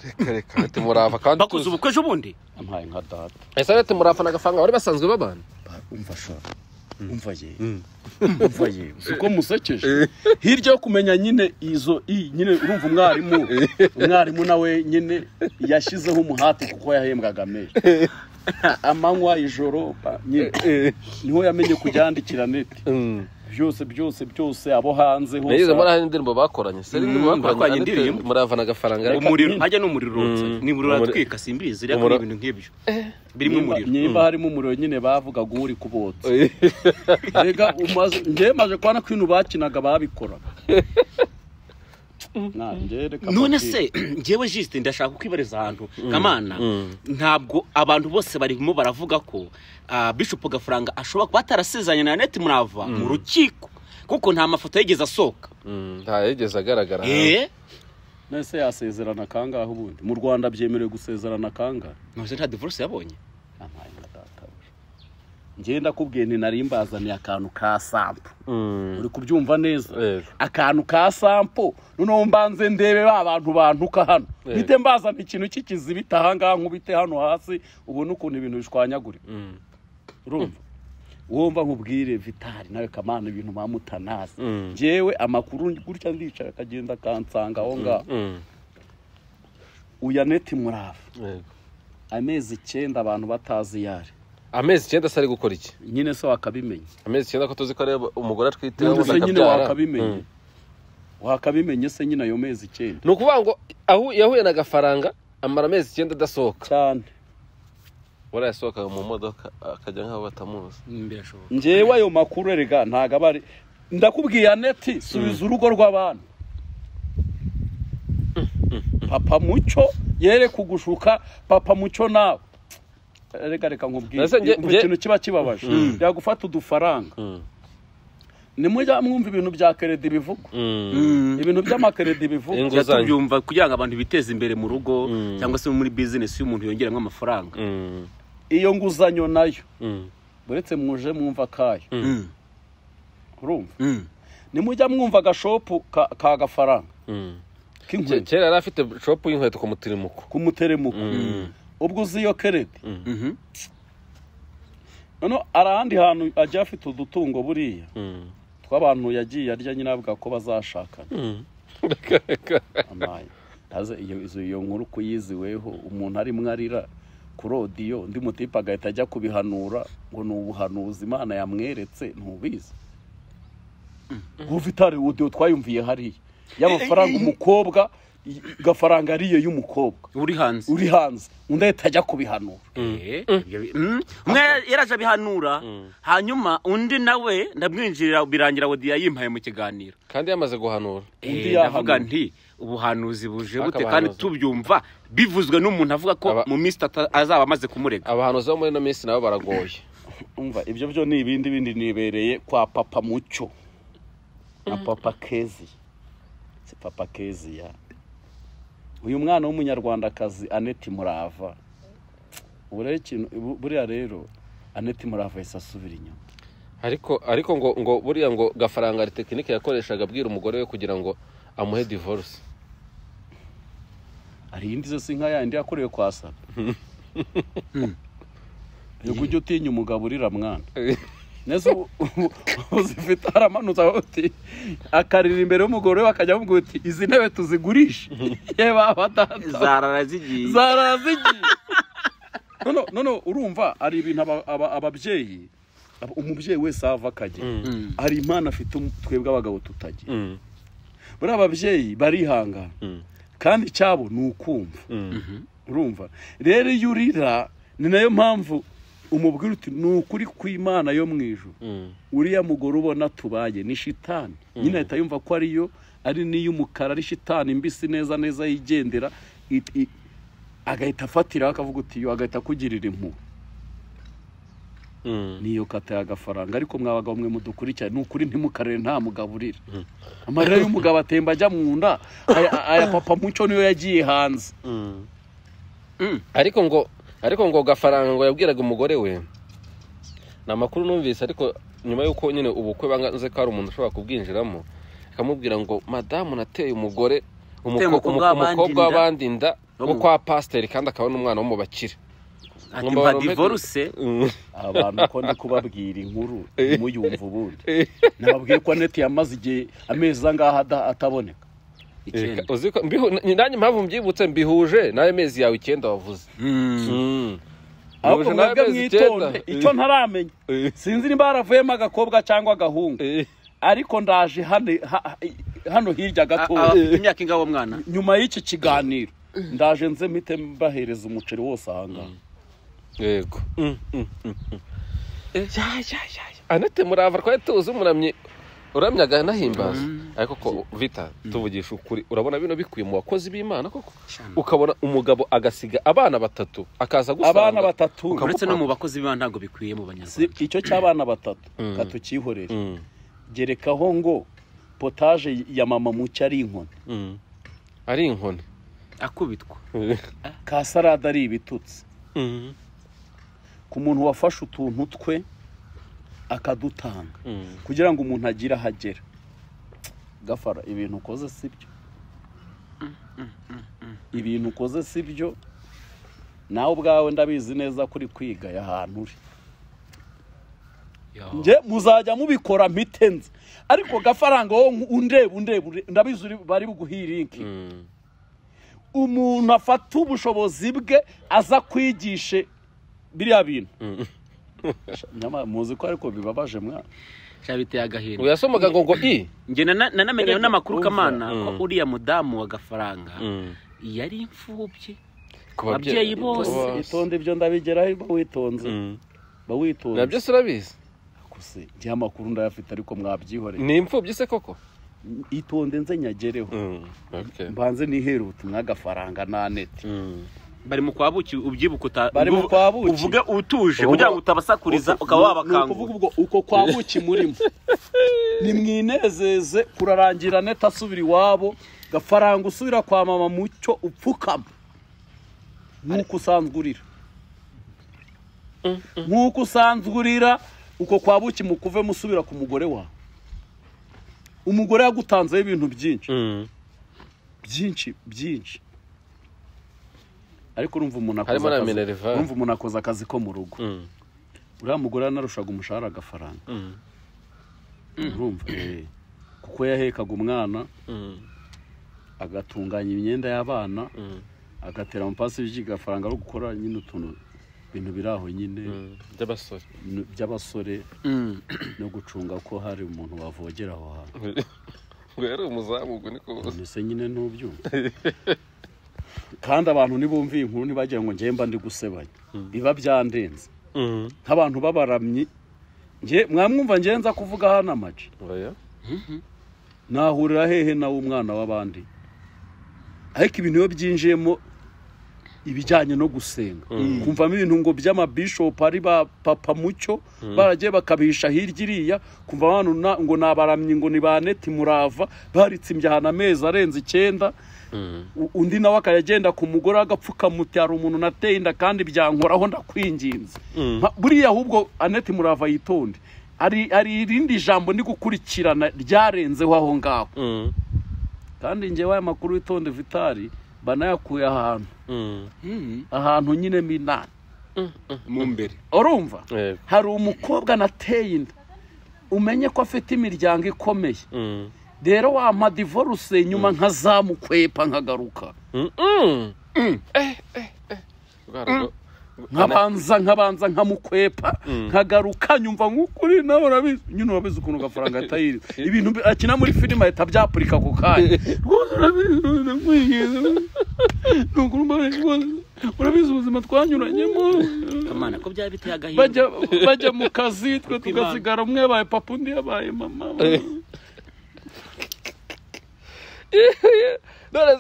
reka reka anete murava kandi bakoze tuzi ubukwe ejo bundi ampaye nka data ese anete murava na gafaranga bari basanzwe babana umva shaka umva ye umva ye si uko musekeje hirya yo kumenya nyine izo i nyine urumva umwarimu umwarimu nawe nyine yashyizeho umuhati kuko yahembwaga meya amanywa ijoro ba- nyine niho yamenye kubyandikira neti byose byose byose abo hanze nagize hose muri ahandi indirimbo bakoranye se indirimbo bakoranye bakoranye anete indirimbo. murava na gafaranga umuriro hajya n'umuriro urotse Mm. ni umuriro Umuriro- uratwika simbizi rero Umuriro- ni ibintu nk'ibyo birimo Nimba- umuriro nimba harimo umuriro nyine bavugaga uri kubotsa rega umaze njye maze kubona ko ibintu bakinaga babikora Na, njye reka mbabwire. none se ngewe jisite ndashaka kwibariza ahantu kamana ntabwo abantu bose barimo baravuga ko ah, bishop gafaranga ashobora kuba atarasezeranye na aneti murava mu rukiko kuko nta mafoto yigeze asohoka ntayigeze agaragara hanze. eh nese yasezerana kangahe ubundi mu rwanda byemerewe gusezerana kangahe ntuzi nta divorce yabonye Ampaye nka databuja njye ndakubwiye nti nari mbazaniye akantu ka sampo Mm. uri kubyumva neza Yego. akantu ka sampo noneho mbanze ndebe ba bantu bantuka hano Yego. bite mbazana ikintu cy'ikizibita ahangaha nkubite hano hasi ubone ukuntu ibintu bishwanyagurika Mm. urumva wumva nkubwire vitari nawe kamana ibintu mpamutanazi Mm. njyewe amakuru gutya ndicara akagenda akansanga aho ngaho Mm. uya neti murava Yego. amezi icyenda abantu batazi iyo ari amezi icyenda se ari gukora iki nyine se wakabimenya amezi icyenda ko tuzi ko ari umugore atwite Ubundi ubundi se nyine akabyara. wakabimenya Mm. wakabimenya se nyine ayo mezi icyenda ni ukuvuga ngo ahu- yahuye na gafaranga amara amezi icyenda adasohoka cyane buriya yasohokaga mu modoka akajya nk'aho batamuzi birashoboka njyewe ayo makuru erega ntago aba ari ndakubwiye aneti subiza urugo rw'abantu papa mucyo yere kugushuka papa mucyo nawe reka reka nkubwire Ese nge- Umva nge- ikintu kiba kibabaje yagufata udufaranga Mm. nimujya mwumva ibintu bya keredi bivugwa ibintu by'amakeredi bivugwa Inguzanyo. tubyumva kugira ngo abantu biteze imbere mu rugo Mm. cyangwa se muri bizinesi y'umuntu yongeramo amafaranga Mm. iyo nguzanyo nayo Mm. uretse mwuje mwumva akayo Mm. urumva Mm. nimujya mwumva agashopu ka- ka gafaranga Mm. Ke- k'inkweto kera yari afite shopu y'inkweto ku mutirimuko k'umuteremuko Mm. ubwo uzi iyo keredi Mhm. noneho hari ahandi hantu agiye afite udutungo buriya Mm. tw'abantu yagiye arya nyine avuga ko bazashakana Mm. Reka, reka. amaye aze iyo izo- iyo nkuru kuyiziweho umuntu arimo arira ku rodiyo undi mutipe agahita ajya kubihanura ngo ni ubuhanuzi imana yamweretse ntubizi ubu itari udiyo twayumviye hariya y'amafaranga umukobwa i- gafaranga ariye y'umukobwa uri hanze uri hanze undi ahita ajya kubihanura Eh, ibyo bi- Mm. umwe yaraje abihanura hanyuma undi nawe ndamwinjirira birangira wodiya yimpaye mu kiganiro kandi yamaze guhanura Undi Eh, ndavuga yahanura. nti ubuhanuzi buje bute Akabahanuzi. kandi tubyumva bivuzwe n'umuntu avuga ko Aba- mu minsi itatu azaba amaze kumurega abahanuzi bo muri ino minsi nabo baragoye umva ibyo byo ni ibindi bindi nibereye kwa papa mucyo na papa kezi si papa kezi ya uyu mwana w'umunyarwandakazi aneti murava ubu rero ikintu ubu- buriya rero aneti murava yahise asubira inyuma ariko ariko ngo ngo buriya ngo gafaranga ari tekinike yakoreshaga abwira umugore we kugira ngo amuhe divorce hari iyindi zose nka yandi yakorewe kwa saba yego ujya utinya umugabo urira mwana neza ubu- ubu- ubu zifite aramanutse aho uti akarira imbere y'umugore we akajya amubwira uti izi ntebe tuzigurishe yewe batata zarara zigiye zarazigiye noneho noneho urumva hari ibintu aba- aba- ababyeyi aba- umubyeyi wese ava akajya hari impano afite um- twebwe abagabo tutagira buriya ababyeyi barihangana kandi icyabo ni ukumva urumva rero iyo urira ni nayo mpamvu umubwira uti ni ukuri kw'imana yo mu ijuru uriya mugore ubona tubaye ni shitani nyine ahita yumva ko ariyo ari n'iy'umukara ari shitani mbisi neza neza yigendera it- i- agahita afatiraho akavuga uti yo agahita akugirira impuhwe niyo kata y'agafaranga ariko mwa bagabo mwe mudukurikira ni ukuri ntimukarere nta mugaburira amarira y'umugabo atemba ajya mu nda aya aya papa muco niyo yagiye hanze ariko ngo ariko ngo gafaranga ngo yabwiraga umugore we ni amakuru numvise ariko nyuma y'uko nyine ubukwe banze ko hari umuntu ushobora kubwinjiramo akamubwira ngo madamu nateye umugore Uteye umuko- umukobwa umu- w'abandi umukobwa inda. w'abandi inda No wo mu- kwa pasiteri kandi akaba n'umwana wo mu bakire ati Ngo mba barombe- divorce Mm. abantu uko ndi kubabwira inkuru muyumva ubundi nababwiye ko aneti yamaze igihe amezi angaha ada- ataboneka icyenda Uzi ko- mbihu- nanjye impamvu mbyibutse mbihuje n'ayo mezi yawe icyenda wavuze Mm. Mm. ahubwo Mbihuje n'ayo mwebwe mezi mwitonde icyenda. icyo ntaramenya Eh, sinzi niba haravuyemo agakobwa cyangwa agahungu eh, ariko ndaje hano ha- hano hirya A- gatoya abafite imyaka ingahe uwo mwana nyuma y'iki kiganiro ndaje nze mpite mbahereza umuceri wose ahangaha yego Mm, mm, mm, mm. Eh, ya, ya, ya, ya. anete murava twari tuzi umuramyi uramya akanahimbaza ariko ko vita tuvugisha ukuri urabona bino bikwiye mu bakozi b'imana koko ukabona umugabo agasiga abana batatu akaza gusanga abana batatu uretse no mu bakozi b'imana ntabwo bikwiye mu banyarwanda Si icyo cy'abana batatu Mm. katucyihorere Mm, gerekaho ngo potaje ya mama mucyo ari inkoni mm. ari inkoni akubitwa ka salade ari ibitutsi Mm, ku muntu wafashe utuntu twe akadutanga mm. kugira ngo umuntu agire aho agera gafara ibintu ukoze si byo ibintu ukoze si byo nawe ubwawe ndabizi neza kuri kwiga ahantu uri njye muzajya mubikora mpitenze ariko gafaranga wowe nku- undeba undeba undeba, ndabizi uri- bari buguhirinke Mm. umuntu afata ubushobozi bwe aza kwigishe biriya bintu Nyamara muzi ko ariko bibabaje mwana cyabiteye agahinda uyu yasomaga ngo ngo i njye nana- nanamenye n'amakuru Urumva, kamana ko mm. uriya mudamu wa gafaranga Mm. yari imfubyi ku Ababyeyi bose. itonde ibyo ndabigeraho ba witonze Mm. ba witonze nabyo si urabizi kuse njye amakuru ndayafite ariko mwabyihoreye ni imfubyi se koko itonde nze nyagereho Mm, okay. mbanze nihere ubutumwa agafaranga na neti Mm. bari mu kwa buki ubyibuka uta- Bari mu kwa buki. uvuge utuje kugira ngo utabasakuriza ukaba Ni wabakangura ukuvuga ubwo uko kwa buki murimo nimwinezeze kurarangira neti asubira iwabo gafaranga usubira kwa mama mucyo upfukama nk'uko usanzwe urira nk'uko usanzwe urira uko kwa buki mukuve musubira ku mugore wawe umugore yagutanzeho ibintu byinshi Mm. byinshi byinshi ariko urumva umuntu Harimo akoze na akazi minerva. urumva umuntu akoze akazi ko mu rugo Mm. uriya mugore yanarushaga umushahara agafaranga Mm. urumva Eh, kuko yahekaga umwana Mm. agatunganya imyenda y'abana Mm. agatera amapasi by'igafaranga ari gukora nyine utuntu bintu biri aho nyine Mm. by'abasore n- by'abasore Mm. no gucunga ko hari umuntu wavogera aho hantu ngo yari umuzamu ubwo niko bose mbese nyine ntubyumva kandi abantu nibumviye inkuru ntibagira ngo njye mba ndi gusebanya biba byandenze Mm. nk'abantu b'abaramyi nge mwamwumva ngenza kuvuga hano amace oya nahurira hehe nawe umwana w'abandi ariko ibintu iyo byinjiyemo ibijyanye no gusenga kumvamo ibintu ngo by'amabishopu ari ba papa mucyo baragiye bakabihisha hirya iriya kumva abantu na- ngo ni abaramyi ngo ni ba neti murava baritse imbyahana amezi arenze icyenda U- undi nawe akajya agenda ku mugore w'agapfukamuti hari umuntu nateye inda kandi byankoraho ndakwinginze Mpa- buriya ahubwo aneti murava yitonde hari hari irindi jambo ndi gukurikirana ryarenzeho aho ngaho Mm. kandi njyewe aya makuru witonde vitari banayakuye ahantu Mm. Mm. ahantu nyine minani mu mbere urumva Yego. hari umukobwa nateye inda umenye ko afite imiryango ikomeye Mm. rero wampa divorce nyuma nkazamukwepa nkagaruka Mm. Mm. Eh, eh, eh. Rwa rugo- nkabanza nkabanza nkamukwepa nkagaruka nyumva nk'ukuri nawe urabizi nyine urabizi ukuntu agafaranga atayiriza ibintu bi- akina muri filime ahita byapurika ako kanya rwose urabizi rwose ndakwinginze ni ukuri mbabaye rwose urabizi ubuzima twanyuranyemo kamana ko byaba biteye agahinda bajya bajya mu kazi twe tugasigara umwe yabaye papa undi yabaye mama none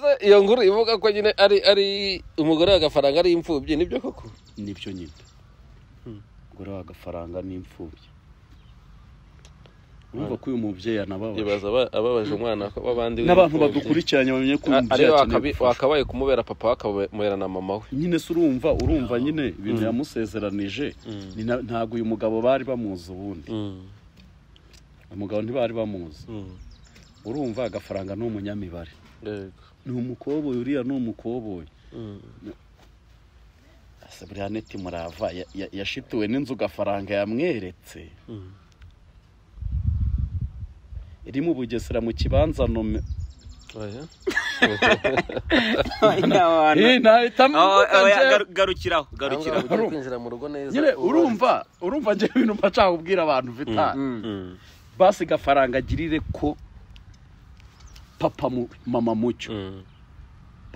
se iyo nkuru ivuga ko nyine ari ari umugore w'agafaranga ari imfubyi nibyo koko nibyo nyine gura agafaranga n'imfubyi urumva ko uyu mubyeyi anababaje ibaza aba- ababaje umwana ko babandi n'abantu w'imfubyi. badukurikiranye bamenye ko uyu A- mubyeyi ariwe akeneye wakabi- ubufasha wakabaye kumubera papa wakamubera na mama we nyine se urumva urumva nyine ibintu yamusezeranije ni na- ntabwo uyu mugabo bari bamuzi ubundi umugabo ntibari bamuzi urumva agafaranga ni umunyamibare Yego. ni umukoboyi uriya ni umukoboyi Mm. ese buriya neti murava ya- ya- yashituwe n'inzu gafaranga yamweretse Mm. iri mu bugesera mu kibanza nome Oya. Eh, nahita mvuga njyewe. garukiraho Aho garukiraho ngaho ugiye kwinjira mu rugo neza nyine uba- urumva urumva njye ibintu mba nshaka kubwira abantu vitari Mm. basi gafaranga agirire ko papa mu- mama mucyo Mm.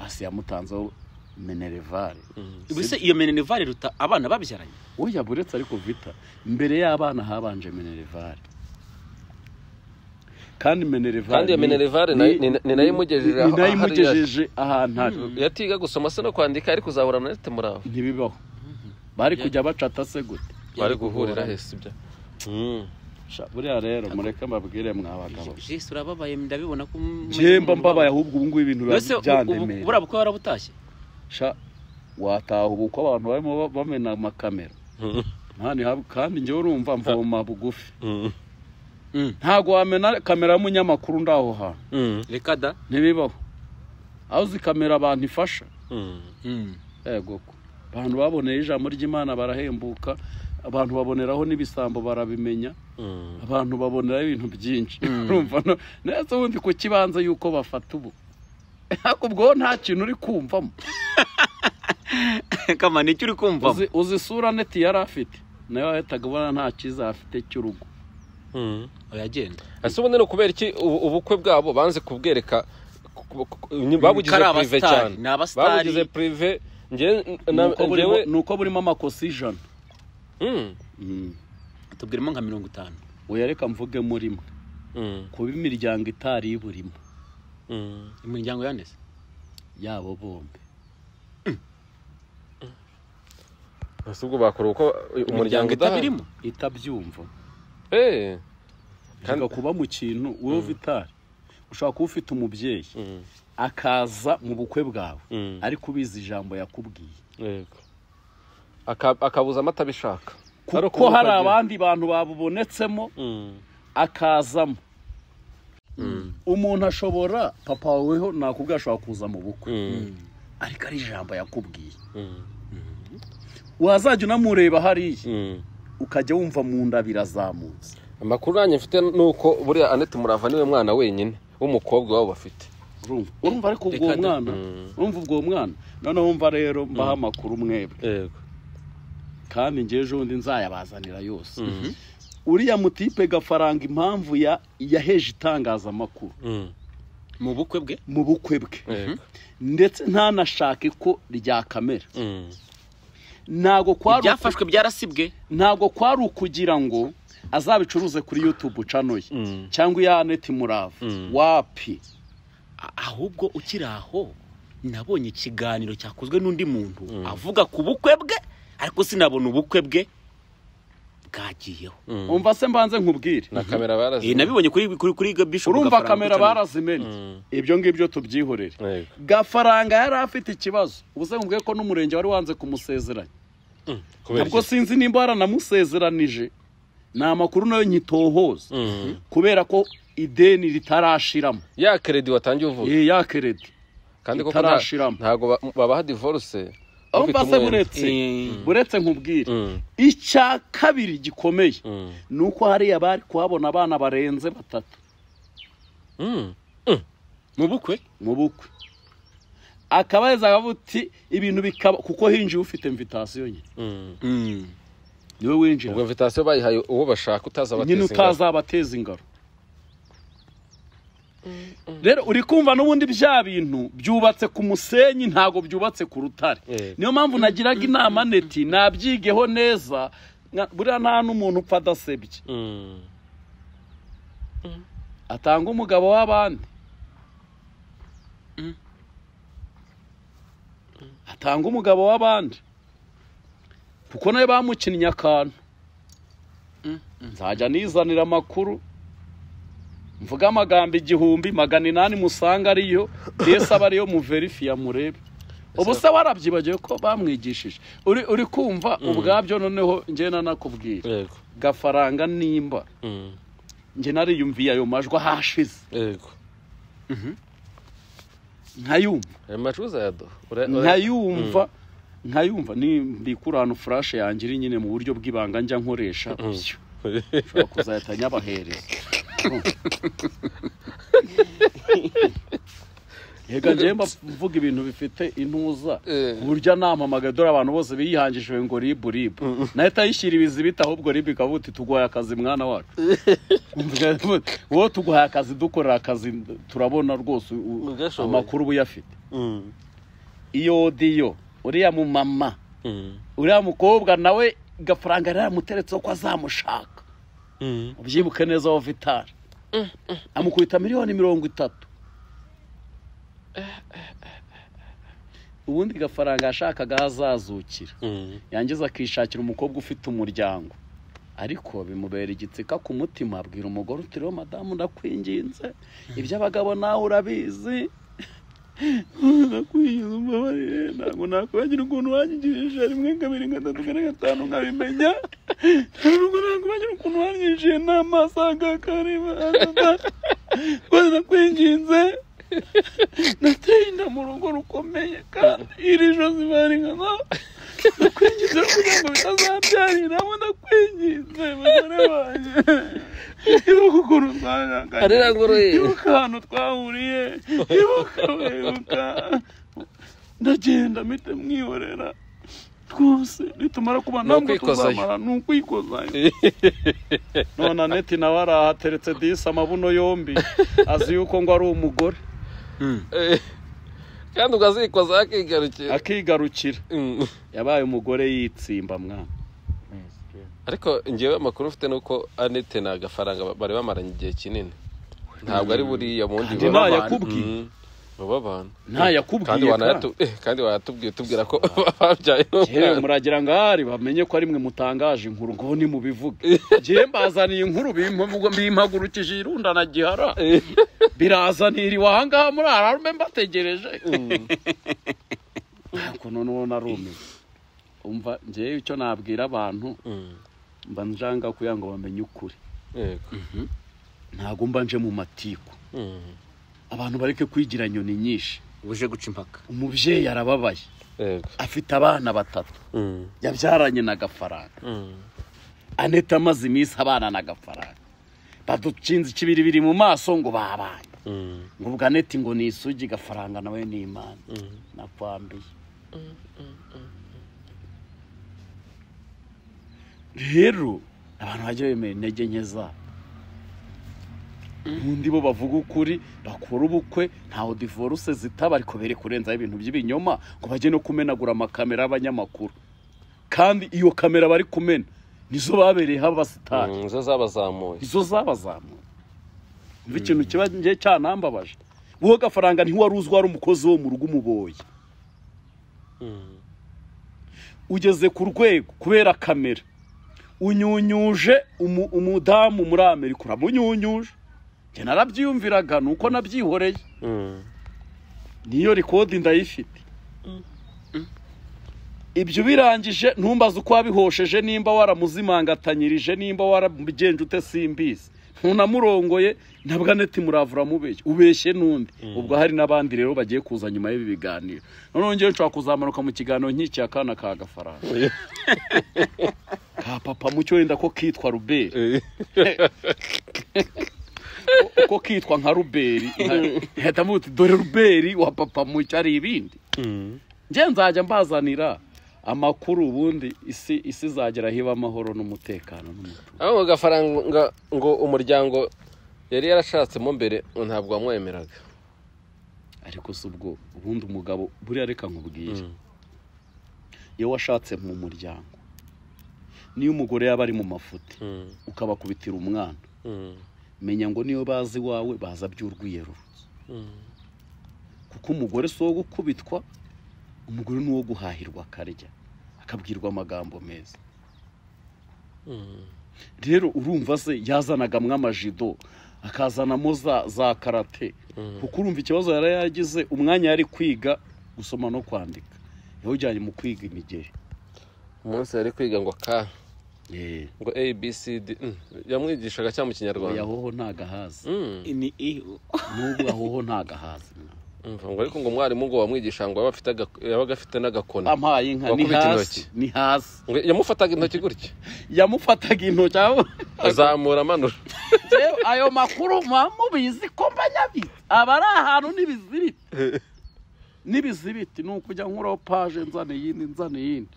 basi yamutanzeho menerevare Mm. ubuse iyo menenevare iruta abana babyaranye oya buretse ariko vita mbere y'abana habanje menerevare kandi menerevare Kandi iyo menerevare nayo- ni- ni nayo imugejeje ni- ni nayo aho- aho ari imugejeje ahantu ari iyo atiga gusoma se no kwandika ariko uzahura na nete muraho ntibibaho bari kujya bacata se gute bari guhurira hese ibyo Mm. Sha, buriya rero mureke mbabwire mwabagabo jesi urababaye ndabibona ko njye mba mbabaye ahubwo ubu ngubu ibintu biba mbese byandemera buriya bukwe warabutashye sha wataha ubu ko abantu barimo ba- bamena amakamera Mm. nta nihab- kandi njyewe urumva mvoma bugufi Mm. ntabwo wamena kamera y'umunyamakuru ndaho hantu Mm. reka da ntibibaho aho uzi kamera abantu ifasha Mm. yego ko abantu baboneye ijambo ry'imana barahembuka abantu baboneraho n'ibisambo barabimenya Mm. abantu baboneraho ibintu byinshi urumva no neza ubundi ku kibanza y'uko bafata ubu ariko ubwo nta kintu uri kumvamo kama ni icyo uri kumvamo uzi, uzi isura neti yari afite nayo wahitaga ubona nta cyiza afite cy'urugo Mm. uragenda ese ubundi ni ukubera iki ubu- ubukwe bwabo banze kubwereka ku- ku- ku- babugize Kari prive abasitari, cyane ni abasitari. babugize prive njye na- Nuko burimo- njyewe nuko burimo amakosa ijana Mm. Mm. tubwiremo nka mirongo itanu oya reka mvuge murimo Mm. kuba imiryango itari iburimo Mm. imiryango yaneze yabo bombi ese ubwo bakora uko umuryango udahari itabirimo itabyumva Eh. Kandi- kandi kuba mu kintu wowe vitari ushobora kuba ufite umubyeyi Mm. akaza mu bukwe bwawe Mm. ariko ubizi ijambo yakubwiye Yego. Aka- akabuza amata abishaka kuko hari abandi bantu babubonetsemo akazamo umuntu ashobora papa waweho nakubwiye ashobora kuza mu bukwe ariko ari ijambo yakubwiye wazajya unamureba hariya ukajya wumva mu nda birazamutse amakuru nanjye mfite ni uko buriya anete murava niwe mwana wenyine w'umukobwa wabo bafite urumva urumva ariko ubwo Reka da- mwana urumva ubwo mwana noneho wumva rero mbaho amakuru mwebwe yego kandi njyewe ejo bundi nzayabazanira yose uriya mutipe gafaranga impamvu ya yaheje itangazamakuru mu bukwe bwe mu bukwe bwe ndetse ntanashake ko ryakamera ntabwo kwari ibyafashwe byarasibwe ntabwo kwari ukugira ngo azabicuruze kuri yutube cano ye Mm. cyangwa iya aneti murava Mm. wapi A- ahubwo ukiri aho nabonye ikiganiro cyakozwe n'undi muntu avuga ku bukwe bwe ariko sinabona ubukwe bwe bwagiyeho umva se mbanze nkubwire na kamera Eh, barazimye nabibonye kuri kuri kuri bishop urumva Gafaranga kamera Kucana. barazimenye ibyo ngibyo tubyihorere Yego. gafaranga yari afite ikibazo ubuse nkubwiye ko n'umurenge wari wanze kumusezeranya Kubera ubwo iki? sinzi nimba baranamusezeranije ni amakuru nayo nyitohoza Mm. kubera ko ideni ritarashiramo ya keredi watangiye uvuga Eh, ya keredi kandi koko nta- itarashiramo. ntago ba- babaha divorce aho ufite mbase umwenda. buretse buretse nkubwire Mm. icya kabiri gikomeye Mm. ni uko hariya bari kuhabona abana barenze batatu Mm. mu bukwe mu bukwe akaba yazaga avuga uti ibintu bikaba kuko hinjiye ufite mvitasiyo nyine Mm. niwe winjira ubwo invitation bayihaye uwo bashaka utaza nyine bateza ingabo. utazabateza ingaro rero uri kumva n'ubundi bya bintu byubatse ku musenyi ntabwo byubatse ku rutare Eh. niyo mpamvu nagiraga inama neti nabyigeho neza nka- buriya nta n'umuntu upfa adasebye Mm. atanga umugabo w'abandi atanga umugabo w'abandi kuko nawe bamukinnye akantu nzajya nizanira amakuru mvuga amagambo igihumbi magana inani musanga ariyo ndetse aba ariyo muverifiya murebe ubu se warabyibagiwe ko bamwigishije uri uri kumva ubwabyo noneho njye nanakubwira yego gafaranga nimba Mm. njye nariyumviye ayo majwi ahashize yego nkayumva ayo macuza yaduha Ura- ura- nkayumva nkayumva nimbikura ahantu furashe yanjye iri nyine mu buryo bw'ibanga njya nkoresha byo ushobora kuzahita nyabahereza yega njyewe mba mvuga ibintu bifite intuza Eh. ku buryo anamamagaye dore abantu bose biyihangishije ngo ribu ribu nahita ayishyira ibizibita ahubwo ribu ikavuga uti tuguhaye akazi mwana wacu wowe tuguhaye akazi dukorera akazi turabona rwose u- Mugashoboye. amakuru uba uyafite Mm. iyo odiyo uriya mumama Mm. uriya mukobwa nawe gafaranga yaramuteretseho ko azamushaka Mm. ubyibuke neza wa vitari amukubita miliyoni mirongo itatu ubundi gafaranga yashakaga aho azazukira Mm. yangiza akishakira umukobwa ufite umuryango ariko bimubera igitsika ku mutima abwira umugore uti rero madamu ndakwinginze iby'abagabo nawe urabizi ndakwinginze umbabarire ntabwo nakwibagira ukuntu wanyigishije rimwe kabiri gatatu kane gatanu nkabimenya ntabwo nakwibagira ukuntu wanyigishije n'amaso agakareba rwose ndakwinginze nateye inda mu rugo rukomeye kandi iri josi bari nka ndakwinjiza kugira ngo bitazabyariramo ndakwinjiza bagore banjye ibuka ukuntu Arira ngoroye. ibuka ahantu twahuriye ibuka wibuka ndagenda mpite mwihorera twose nitumara kuba Ni ntabwo ukwikozayo. tuzamara ni ukwikozayo none aneti nawe arahateretse disi amabuno yombi azi yuko ngo ari umugore Eh. kandi ukazikoza akigarukira akigarukira Mm. yabaye umugore yitsimba mwana ariko ngewe amakuru mfite ni uko anete na gafaranga bari bamaranye igihe kinini ntabwo ari buriya bundi Kandi baba ntayakubwiye. Mm. baba abantu kandi ntayakubwiye wanayatu eh, kandi wanatubwiye tubwira ko babyaye yewe n'umwana muragira ngo ahari bamenye ko ari mwe mutangaje inkuru ngo ni mubivuge njyewe mbazaniye inkuru bimpa- bimpagurukije irundana gihara birazanira iwa ahangaha muri ararume mbategereje ariko none uwo narumiwe umva njyewe icyo nabwira abantu Mm. mba njanga kugira ngo bamenye ukuri yego ntabwo mba nje mu matiku Mm. abantu bareke kwigira nyoni nyinshi buje guca impaka umubyeyi arababaye yego afite abana batatu Mm. yabyaranye na gafaranga Mm. aneta amaze iminsi abana na gafaranga baducinze ikibiribiri mu maso ngo babanye Mm. ngo ubwo aneti ngo ni isugi gafaranga nawe ni imana Mm. nakwambiye rero abantu bajya bemera intege nke zabo ubundi bo bavuga ukuri bakora ubukwe ntaho divorce zitaba ariko bere kurenzaho ibintu by'ibinyoma ngo bajye no kumenagura amakamera y'abanyamakuru kandi iyo kamera bari kumena nizo babereyeho abasitari Mm, zo zabazamuye izo zabazamuye umva ikintu kiba ngiye cyanambabaje wowe gafaranga ntiwari uzwi wari umukozi wo mu rugo umuboye Mm. ugeze ku rwego kubera kamera unyunyuje umu- umudamu muri amerika uramunyunyuje njye narabyiyumviraga ni uko nabyihoreye Mm. niyo rikodi ndayifite ibyo birangije ntumbaze uko wabihosheje nimba waramuzimangatanyirije nimba warabigenje ute simbizi ntunamurongoye ntabwo aneti muravura mubeshye ubeshye n'undi ubwo hari n'abandi rero bagiye kuza nyuma y'ibi biganiro noneho ngewe nshobora kuzamanuka mu kiganiro nk'ikiya akana ka gafaranga ka papa mucyo wenda ko kitwa ruberi Eh. ko kitwa nka ruberi nkahita mvuga uti dore ruberi wa papa mucyo ari ibindi Mm. njye nzajya mbazanira amakuru ubundi isi isi izagera hiba amahoro n'umutekano n'umutuzo aho ngo gafaranga ngo umuryango yari yarashatsemo mbere ngo ntabwo wamwemeraga ariko si ubwo ubundi umugabo buriya reka nkubwire iyo washatse mu muryango niyo umugore yaba ari mu mafuti Mm. ukabakubitira umwana Mm. menya ngo niyo bazi iwawe baza by'urwiyeruru Mm. kuko umugore si uwo gukubitwa umugore ni uwo guhahirwa akarya akabwirwa amagambo meza Mm. rero urumva se yazanagamwo amajido akazanamo za za karate kuko urumva ikibazo yari yagize umwanya yari kwiga gusoma no kwandika yawujyanye mu kwiga imigeri umunsi yari kwiga ngo ka yeee ngo abcd yamwigishaga cyangwa mu kinyarwanda hoho ntagahazi Mm, ni ihu n'ubwo ahoho ntagahazi umva, ngo ariko ngo umwarimu ngo wamwigisha ngo yaba afite aga- yabaga afite n'agakoni ampaye inka ni Wakubita hasi intoki. ni hasi Ngo yamufataga intoki gutya yamufataga intoki aho azamura amanura Rero ayo makuru muba mubizi ko mbanyabizi aba ari ahantu n'ibizibiti n'ibizibiti ni ukujya nkuraho paje nzana iyindi nzana iyindi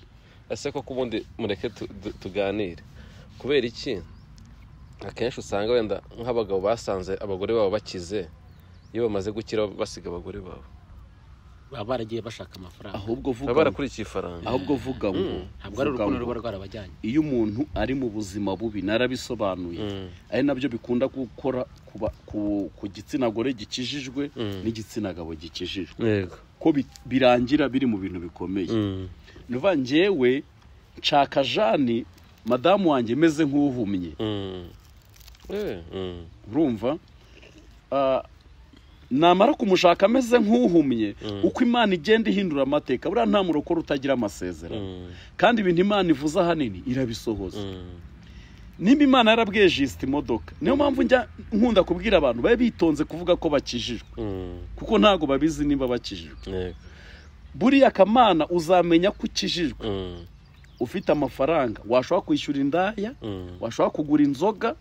ese koko ubundi mureke tu- tu- tuganire kubera iki akenshi usanga wenda nk'abagabo basanze abagore babo bakize iyo bamaze gukira basiga abagore babo baba baragiye bashaka amafaranga ahubwo vuga baba barakurikiye ifaranga ahubwo vuga ngo ntabwo ari vuga urukundo ngo, ruba rwarabajyanye iyo umuntu ari mu buzima bubi narabisobanuye Mm. ari nabyo bikunda gukora ku ba- ku- ku gitsina gore gikijijwe Mm. n'igitsina gabo gikijijwe yego ko bi- birangira biri mu bintu bikomeye nuva njyewe nshaka jani madamu wanjye meze nk'uhumye urumva Ah, namara kumushaka ameze nk'uhumye uko imana igenda ihindura amateka buriya nta murokore utagira amasezerano kandi ibintu imana ivuze ahanini irabisohoza nimba imana yarabwiye jisita imodoka niyo mpamvu njya nkunda kubwira abantu babe bitonze kuvuga ko bakijijwe kuko ntabwo babizi niba bakijijwe buriya akamana uzamenya ko ukijijwe ufite amafaranga washobora kwishyura indaya washobora kugura inzoga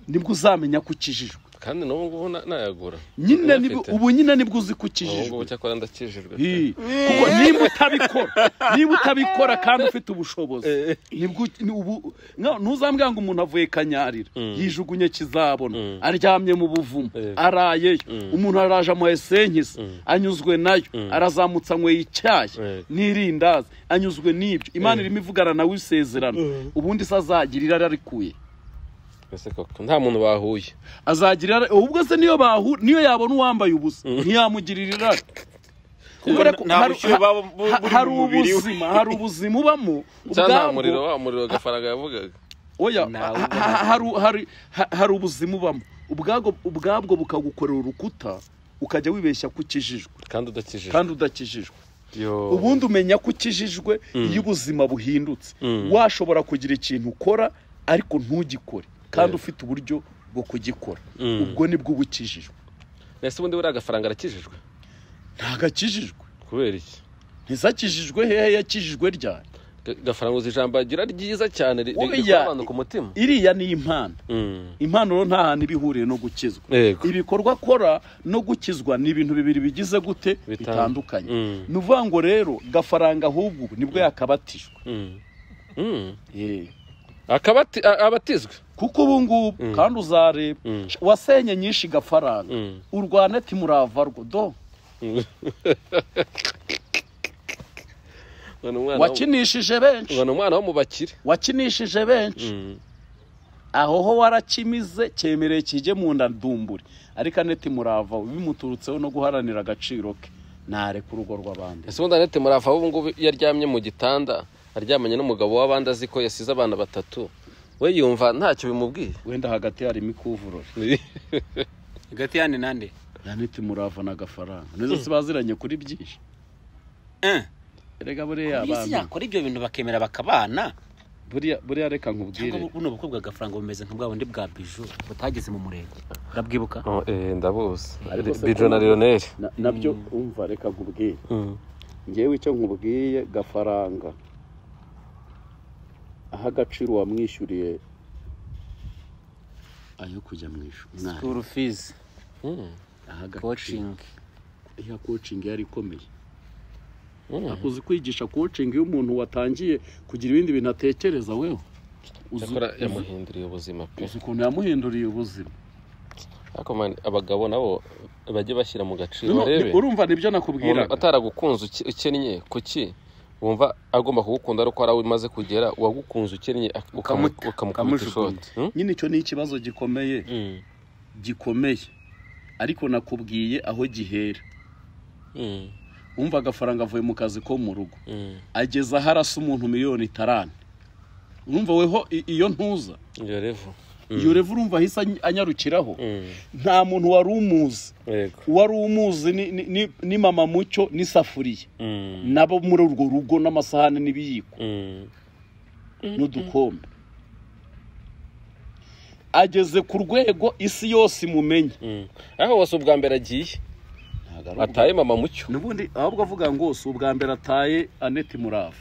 nibwo uzamenya ko ukijijwe kandi n'ubu ngubu na- nayagura nyine Uyafite. nibwo ubu nyine nibwo uzi ko ubu ngubu ukijijwe cyakora ndakijijwe Hi. kuko niba utabikora niba utabikora kandi ufite ubushobozi nibwo ni ubu nka- ntuzambwira ngo umuntu avuye kanyarira yijugunye Mm. kizabona aryamye mu buvumo Eh. arayeyo Mm. umuntu araje amuha esenkisi Mm. anyuzwe nayo Mm. arazamutse anyweye icyayi Eh. n'irindazi anyuzwe n'ibyo imana irimo ivugana nawe isezerano ubundi se azagira irari arikuye ese koko nta muntu bahuye azagira irari ubwo se niyo bahu niyo yabona uwambaye ubusa ntiyamugirira irari Kubera ko nta hari- bushyuhe baba bu- ha- buri hari mu mubiri we. ubuzima hari ubuzima ubamo cyangwa nta ubwabwo. muriro wa muriro gafaranga yavugaga oya Ntawe ha- ubona. ha- hari hari ha- hari ubuzima ubamo ubwabwo ubwabwo bukagukorera urukuta ukajya wibeshya ko ukijijwe kandi udakijijwe kandi udakijijwe Yo. ubundi umenya ko ukijijwe iyo ubuzima buhindutse Mm. washobora kugira ikintu ukora ariko ntugikore kandi Eh. ufite uburyo bwo kugikora Mm. ubwo nibwo uba ukijijwe ese ubundi buriya agafaranga arakijijwe ntabwo akijijwe kubera iki ntizakijijwe hehe yakijijwe ryari Ga- gafaranga uzi ijambo agira ryiza cyane ri- ri- Oya. rikora abantu ku mutima iriya ni impano impano rero nta hantu iba ihuriye no gukizwa Yego. ibikorwa akora no gukizwa ni ibintu bibiri bigize gute Bitan- bitandukanye Mm. ni ukuvuga ngo rero gafaranga ahubwo ubu nibwo yakabatijwe Mm. Mm. Eh, Akabati- a- abatizwe kuko ubu ngubu kandi uzareba Mm. wasenye nyinshi gafaranga Mm. urwane timurava rwo do Ngo ni umwana wo- wakinishije benshi ngo ni umwana wo mu bakire wakinishije benshi Mm. aho ho warakimize cyemereye kijye mu nda ndumburi ariko aneti murava we bimuturutseho no guharanira agaciro ke ntareka urugo rw'abandi ese ubundi anete murava ubu ngubu iyo aryamye mu gitanda aryamanye n'umugabo w'abandi azi ko yasize abana batatu we yumva ntacyo bimubwiye wenda hagati harimo ikuvurori hagati y'ane n'ande aneti murava n'agafaranga nizo se baziranye kuri byinshi erega buriya iyi si abantu yakora ibyo bintu bakemera bakabana buriya buriya reka nkubwire cyangwa buno bukwe bw'agafaranga bumeze nka bwa bundi bwa biju butageze mu murenge urabwibuka Oh, eh, ndabuzi Ariko se bijo na kuba- lionel Na- nabyo umva reka nkubwire Mm. ngewe icyo nkubwiye gafaranga aho agaciro wamwishyuriye ayo kujya mu ishuri mwari sikuru fizi Mm. aho agaciro kocingi iya kocingi yari ikomeye Mm. uzi kwigisha kocingi iyo umuntu watangiye kugira ibindi bintu atekereza wewe uzi Yakora- uzi- yamuhinduriye ubuzima pe uzi ukuntu yamuhinduriye ubuzima ariko man abagabo nabo bajye bashyira mu gaciro Urumva- barebe urumva nibyo umuntu nakubwiraga ataragukunze uke- ukennye kuki wumva agomba kugukunda ari uko ari aho umaze kugera uwagukunze ukennye ak- ukamu- Ukamuta- ukamukubita ukamujugunya. ishoti Hmm? nyine icyo ni ikibazo gikomeye Mm. gikomeye ariko nakubwiye aho gihera Mm. umva agafaranga avuye mu kazi ko mu rugo Mm. ageze aho arasa umuntu miliyoni itarane urumva weho i- iyo ntuza iyo revu iyo revu urumva ahise any- anyarukiraho nta muntu wari umuzi yego uwari umuzi ni- ni- ni- ni mama mucyo n'isafuriya Mm, nabo muri urwo rugo n'amasahani n'ibiyiko mm, n'udukombe ageze ku rwego isi yose imumenya mm. aho wose ubwa mbere agiye Ntago ari ubwa- ataye mama mucyo n'ubundi ahubwo avuga ngo si ubwa mbere ataye aneti murava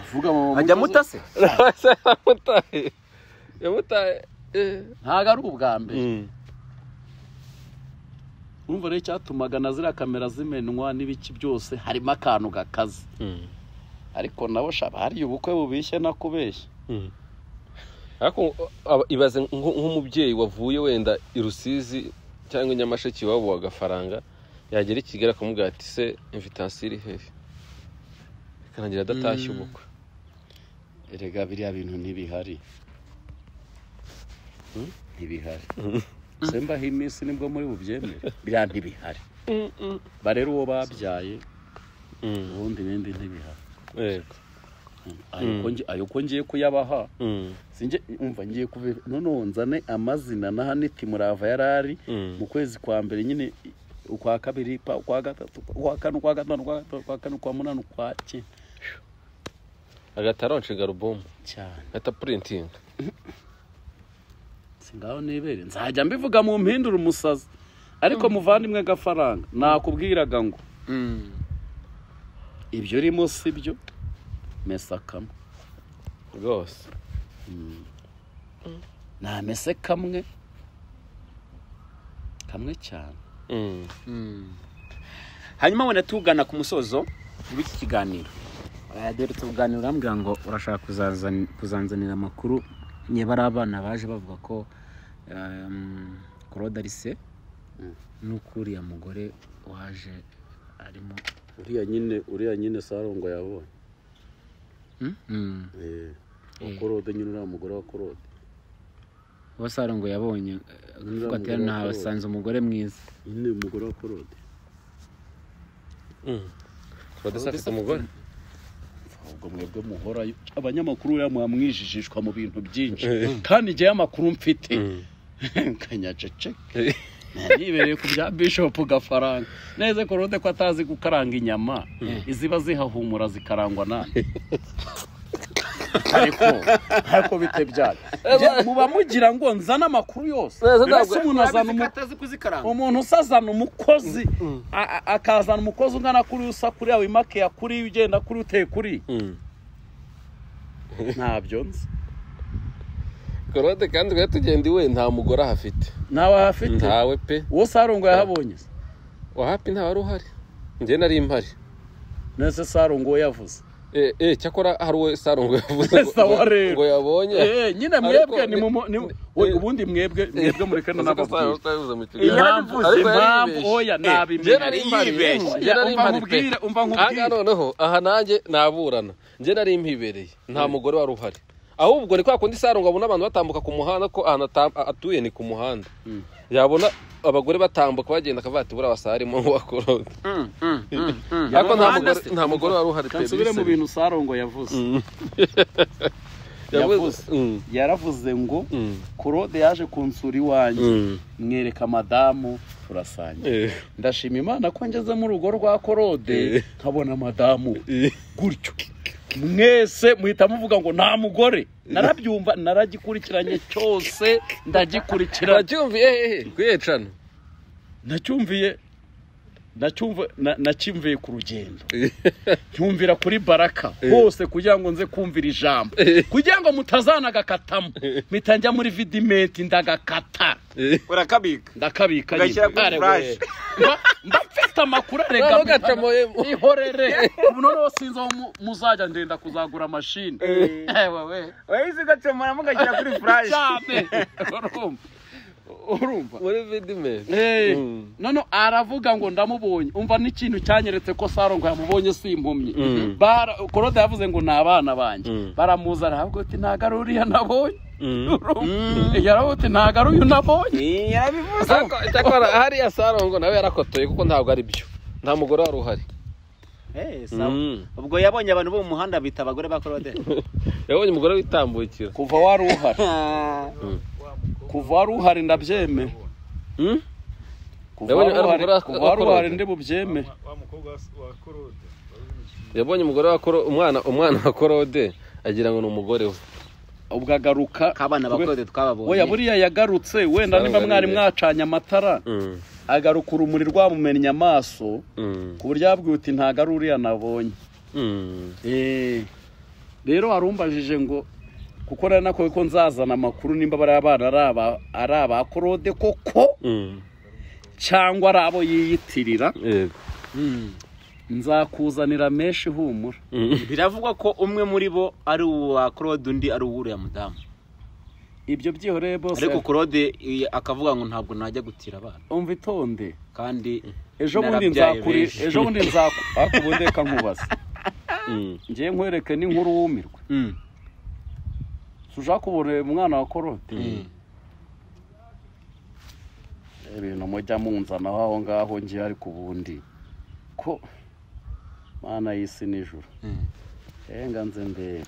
avuga mama ajya Mucyo- mutase yamutaye yamutaye eh. ntago ari ubwa mbere Mm. urumva rero icyatumaga na ziriya kamera zimenwa n'ibiki byose harimo akantu gakaze Mm. ariko nabo shaba hariya ubukwe bubishye nakubeshya Mm. ariko aba- ibaze nko- nk'umubyeyi wavuye wenda i rusizi cyangwa i nyamasheke iwabo wa gafaranga yagera i kigali akamubwira ati se imvitansiyo iri hehe ikarangira adatashye ubukwe erega biriya bintu ntibihari ntibihari sembaho iminsi nibwo muri bubyemere biriya ntibihari barera uwo babyaye Mm. ubundi ibindi ntibihari yego ayo uko ngi- ayo uko ngiye kuyabaha Mm. sinjye umva ngiye kubi noneho nzane amazina na haniti murava yarari Mm. mu kwezi kwa mbere nyine ukwa kabiri pa- ukwa gatatu ukwa kane ukwa gatanu ukwa gatanu ukwa kane ukwa munani ukwa cyenda agahita aronshinga alubumu cyane agahita purintinga singaho nibere nzajya mbivuga mu mpindura umusazi ariko muvandimwe gafaranga nakubwiraga ngo ibyo urimo si byo mesekamo rwose namese kamwe kamwe cyane Mm. hanyuma wenda tugana ku musozo w'iki kiganiro dore tuganira urambwira ngo urashaka kuzazan- kuzanzanira amakuru niba ari abana baje bavuga ko em, claude arise n'ukuriya mugore waje arimo uriya nyine uriya nyine sarongo yabonye Mm. wakorode nyine uriya mugore wakorode uwo sarongo yabonye avuga Umugore ati wa ntahasanze umugore mwiza nyine umugore wakorode Mm. Producer afite umugore ubwo mwebwe muhora abanyamakuru buriya mwamwijijishwa mu bintu byinshi kandi njyewe amakuru mfite kanyaceceke nibereye ku bya bishopu gafaranga neza korode ko atazi gukaranga inyama iziba zihahumura zikarangwa nande ariko ariko bite byayo Njye- muba mugira ngo nzane amakuru yose mbese umuntu azana umu- umuntu usazana umukozi a- a- akazana umukozi ungana kuri usa kuriya wimakeya kuri ugenda kuri uteye kuri Mm. ntabyo nzi korode kandi twari tugenda iwe nta mugore ahafite ntawe ahafite ntawe pe uwo sarongo yahabonye se? wahapi ntawari uhari njye nari mpari nese sarongo uwo yavuze Eh, eh, cyakora hari uwe sarongo yavuze ngo- Sawa rero. ngo yabonye Eh, nyine Ariko mwebwe ni ni- mu ni ni- we- eh. ubundi mwebwe mwebwe muri kane Azi ko Sarongo nababwira atabivuze mu kiganiro. impamvu Ariko yari impamvu yibeshye. oya Njye nari nabimenya mpari. Njye nari umva mpari pe. nkubwire umva Aha nkubwire noneho aha nanjye naburana njye nari mpibereye nta mugore wari uhari ahubwo ni kwa kundi sarongo abona abantu batambuka ku muhanda ko ahantu ata- atuye ni ku muhanda yabona abagore batambuka bagenda akavuga ati buriya basarimo ngo bakorode ariko nta Umuhanda mugore- se. nta mugore wari uhari pe, kansubire mu bisabye. bintu sarongo yavuze yavuze yavuze. Mm, yaravuze ngo mm, korode yaje kunsura iwanjye mm. mwereka madamu turasangira Eh, ndashima imana ko ngeze mu rugo rwa korode Eh. nkabona madamu eh. gutyo mwese muhita muvuga ngo nta mugore narabyumva naragikurikiranye cyose ndagikurikiranye uracyumviye hehe kwiyecana nacyumviye nacyumva na- nacyumviye ku rugendo ncyumvira kuri baraka hose kugira ngo nze kumvira ijambo kugira ngo mutazanagakatamo mpita njya muri vidimenti ndagakata urakabika ndakabika Ugashyira kuri Kare we. flash. Mba- mba mfite amakuru Noneho arega ugacamoyemo. ihorere ubu noneho sinzi aho mu- muzajya ndenda kuzagura mashini ewewe wahise ugacomoramo ugashyira kuri furashi cyane urumva urumva muri vidimenti Eh, Mm. none aravuga ngo ndamubonye umva n'ikintu cyanyeretse ko sarongo yamubonye simpumye Mm. Bara- korode yavuze ngo ni abana banjye Mm. baramuzana aravuga ati ntago ari uriya nabonye Mm. Urumva? yaravuga ati ntago ari uyu nabonye yarabivuze cyakora hariya sarongo nawe yarakotoye kuko ntabwo ari byo nta mugore wari uhari Eh, sawa. Mm. ubwo yabonye abantu bo mu muhanda bita abagore ba korode yabonye umugore witambukira kuva wari uhari kuva wari uhari ndabyemera Mm? kuva Yabonye wari ari uhari umugore wa- kuva wa wari uhari Claude. ndi bubyemere yabonye umugore wa Koro- umwana umwana wa korode agira ngo ni umugore we ubwo agaruka kabana ba we- korode twababonye weya buriya yagarutse wenda niba mwari mwacanye amatara Mm, agaruka urumuri rwamumennye amaso mm, ku buryo yabwiwe uti ntago ari uriya nabonye mm. Eh, rero warumbajije ngo kuko nari nakowe ko nzazana amakuru nimba bariya bana ari aba- ari abakorode koko Mm, cyangwa ari abo yiyitirira yego. nzakuzanira menshi ihumura Mm, biravugwa ko umwe muri bo ari uwa korode undi ari uw'uriya mudamu ibyo byihoreye bose ariko korode eh, akavuga ngo ntabwo najya gutira abana umva itonde kandi ejo bundi narabyaye nzakuri benshi. ejo bundi nzaku ariko ubu ndeka nkubaza mm. ngiye nkwereke n'inkuru wumirwe Mm. tuja kubona umwana wa korode Mm. ibintu mujya munzanaho aho ngaho ngiye ariko ubundi ko mana y'isi nijoro Mm. Henga nze ndebe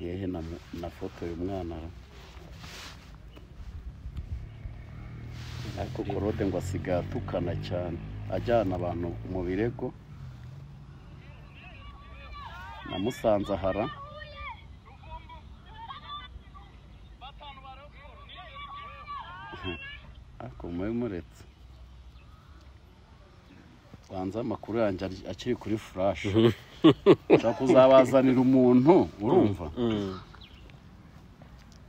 yehe na, mu- na foto uyu mwana ariko korode ngo asigaye atukana cyane ajyana abantu mu birego namusanze ahara ariko mube muretse banza amakuru yanjye ari- akiri kuri furashi ushobora kuzabazanira umuntu urumva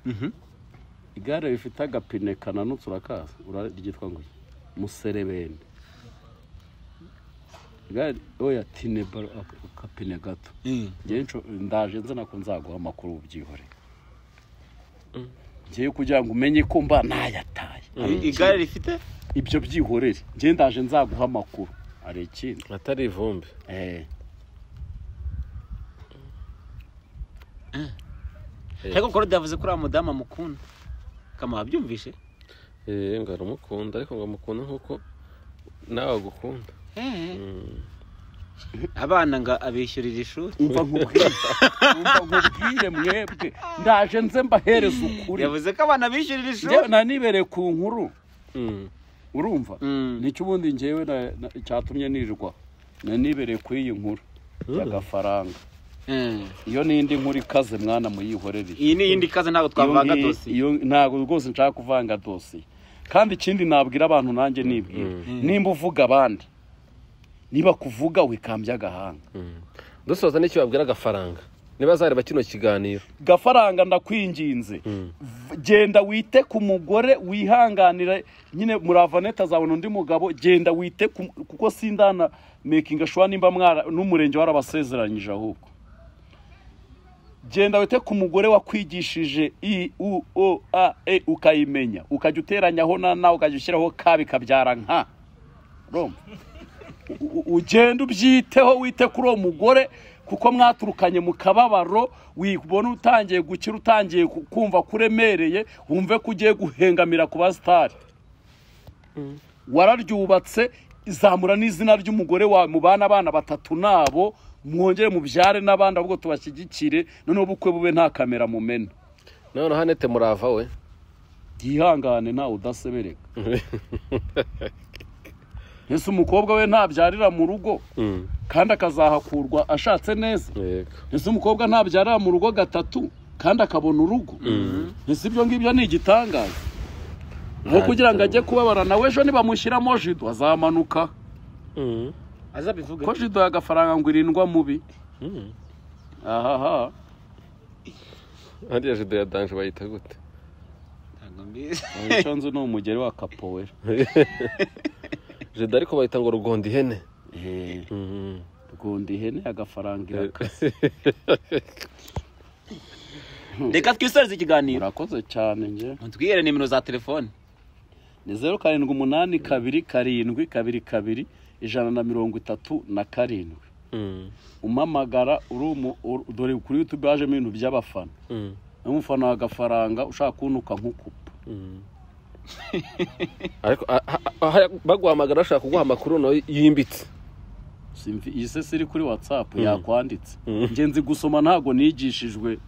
Mm. igare rifite agapine kananutse urakaza ura- ryitwa ngo muserebende igare oya tine baro ak- akapine gato Njyewe nsho- ndaje nzana ko nzaguha amakuru ubyihore ngiye kugira ngo umenye ko mba nayataye I- igare rifite ibyo byihorere ngiye ndaje nzaguha amakuru hari ikindi atari ivumbi eh ariko korode yavuze ko uriya mudamu amukunda kama wabyumvishe Eh, ngo aramukunda ariko ngo amukunda nk'uko nawe agukunda abana ngo abishyurira ishuri umva nkubwire umva nkubwire mwebwe ndaje nze mbahereza ukuri yavuze ko abana bishyurira njyewe ishuri nanibere ku nkuru Mm. urumva Mm. nicyo ubundi njyewe na- na- cyatumye nirwa nanibere ku iyi nkuru y'agafaranga Mm. iyo n'indi nkuru ikaze mwana muyihorere iyi ni iyindi kaze ntabwo twavanga dosiye ntabwo rwose nshaka kuvanga dosiye kandi ikindi nabwira abantu nanjye nibwira nimba uvuga abandi niba kuvuga wikambya agahanga Mm. dusoza n'icyo babwira agafaranga niba azareba kino kiganiro gafaranga ndakwinginze V- genda wite ku mugore wihanganira nyine muravane azabona undi mugabo genda wite ku- kuko sindana mekinga shuwa nimba mwara n'umurenge warabasezeranyije ahubwo genda wite ku mugore wakwigishije i u o a e ukayimenya ukajya uteranyaho na na ukajya ushyiraho ka bikabyara nka urumva u- u- ugenda ubyiteho wite kuri uwo mugore kuko mwaturukanye mu kababaro wibona utangiye gukira utangiye ku- kumva kuremereye wumve ko ugiye guhengamira ku basitari wararyubatse izamura n'izina ry'umugore wawe mubana abana batatu nabo mwongere mubyare n'abandi ahubwo tubashyigikire noneho ubukwe bube nta kamera mumena noneho anete murava we yihangane ntawe udasebereka ese umukobwa we ntabyarira mu rugo Mm. kandi akazahakurwa ashatse neza yego ese umukobwa ntabyarira mu rugo gatatu kandi akabona urugo ese ibyo ngibyo ni igitangaza nko kugira ngo ajye kubabara nawe ejo nibamushyiramo jido azamanuka Mm. azabivuge ko jido y'agafaranga ngo irindwa mubi Mm. ahaha hariya jido ya danje bayita gute ntabwo mbizi icyo nzi ni umugeri wa kapowera jido ariko bayita ngo rugonda ihene Mm. rwunda ihene agafaranga iraka reka twisoreze ikiganiro murakoze cyane njye mutwihere nimero za telefone ni zeru karindwi umunani kabiri karindwi kabiri kabiri ijana na mirongo itatu na karindwi Mm. umamagara uri umu- ur- dore kuri yutube hajemo ibintu by'abafana Mm. umufana wa gafaranga ushaka kuntuka nk'ukupa Mm. ariko a- a- a- baguhamagara bashaka kuguha amakuru nawe yimbitse simfi iyi se siri kuri watsapu yakwanditse nge nzi gusoma ntabwo nigishijwe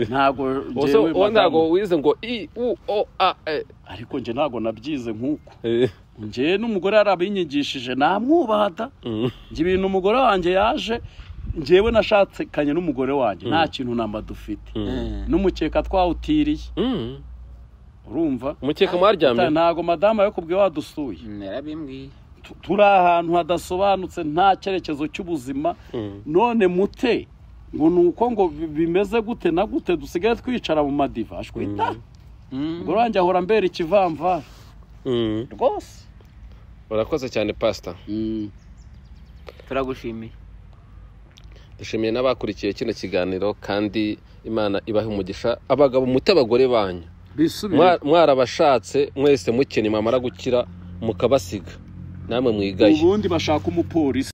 ntabwo Ubuse njyewe wowe ntabwo magambo- wize ngo i u o a e ariko nge ntabwo nabyize nk'uko Eh, ngewe n'umugore yarabinyigishije namwubaha da mm. njye ibintu umugore wanjye yaje ngewe nashakanye n'umugore wanjye nta kintu namba dufite n'umukeka twawutiriye Mm. urumva umukeka mwaryamye ntabwo madamu yakubwiye wadusuye narabimbwiye Tu- turi ahantu hadasobanutse nta cyerekezo cy'ubuzima Mm. none mute ngo ni uko ngo bi- bimeze gute na gute dusigaye twicara mu madiva ashwita umugore wanjye ahora ambera ikivamvara Mm. rwose urakoze cyane pasita turagushimiye dushimiye n'abakurikiye kino kiganiro kandi imana ibahe umugisha abagabo mute abagore banyu Mwa- bisubire mwarabashatse mwese mukennye mwamara gukira mukabasiga namwe mwigaye ubundi bashaka umupolisi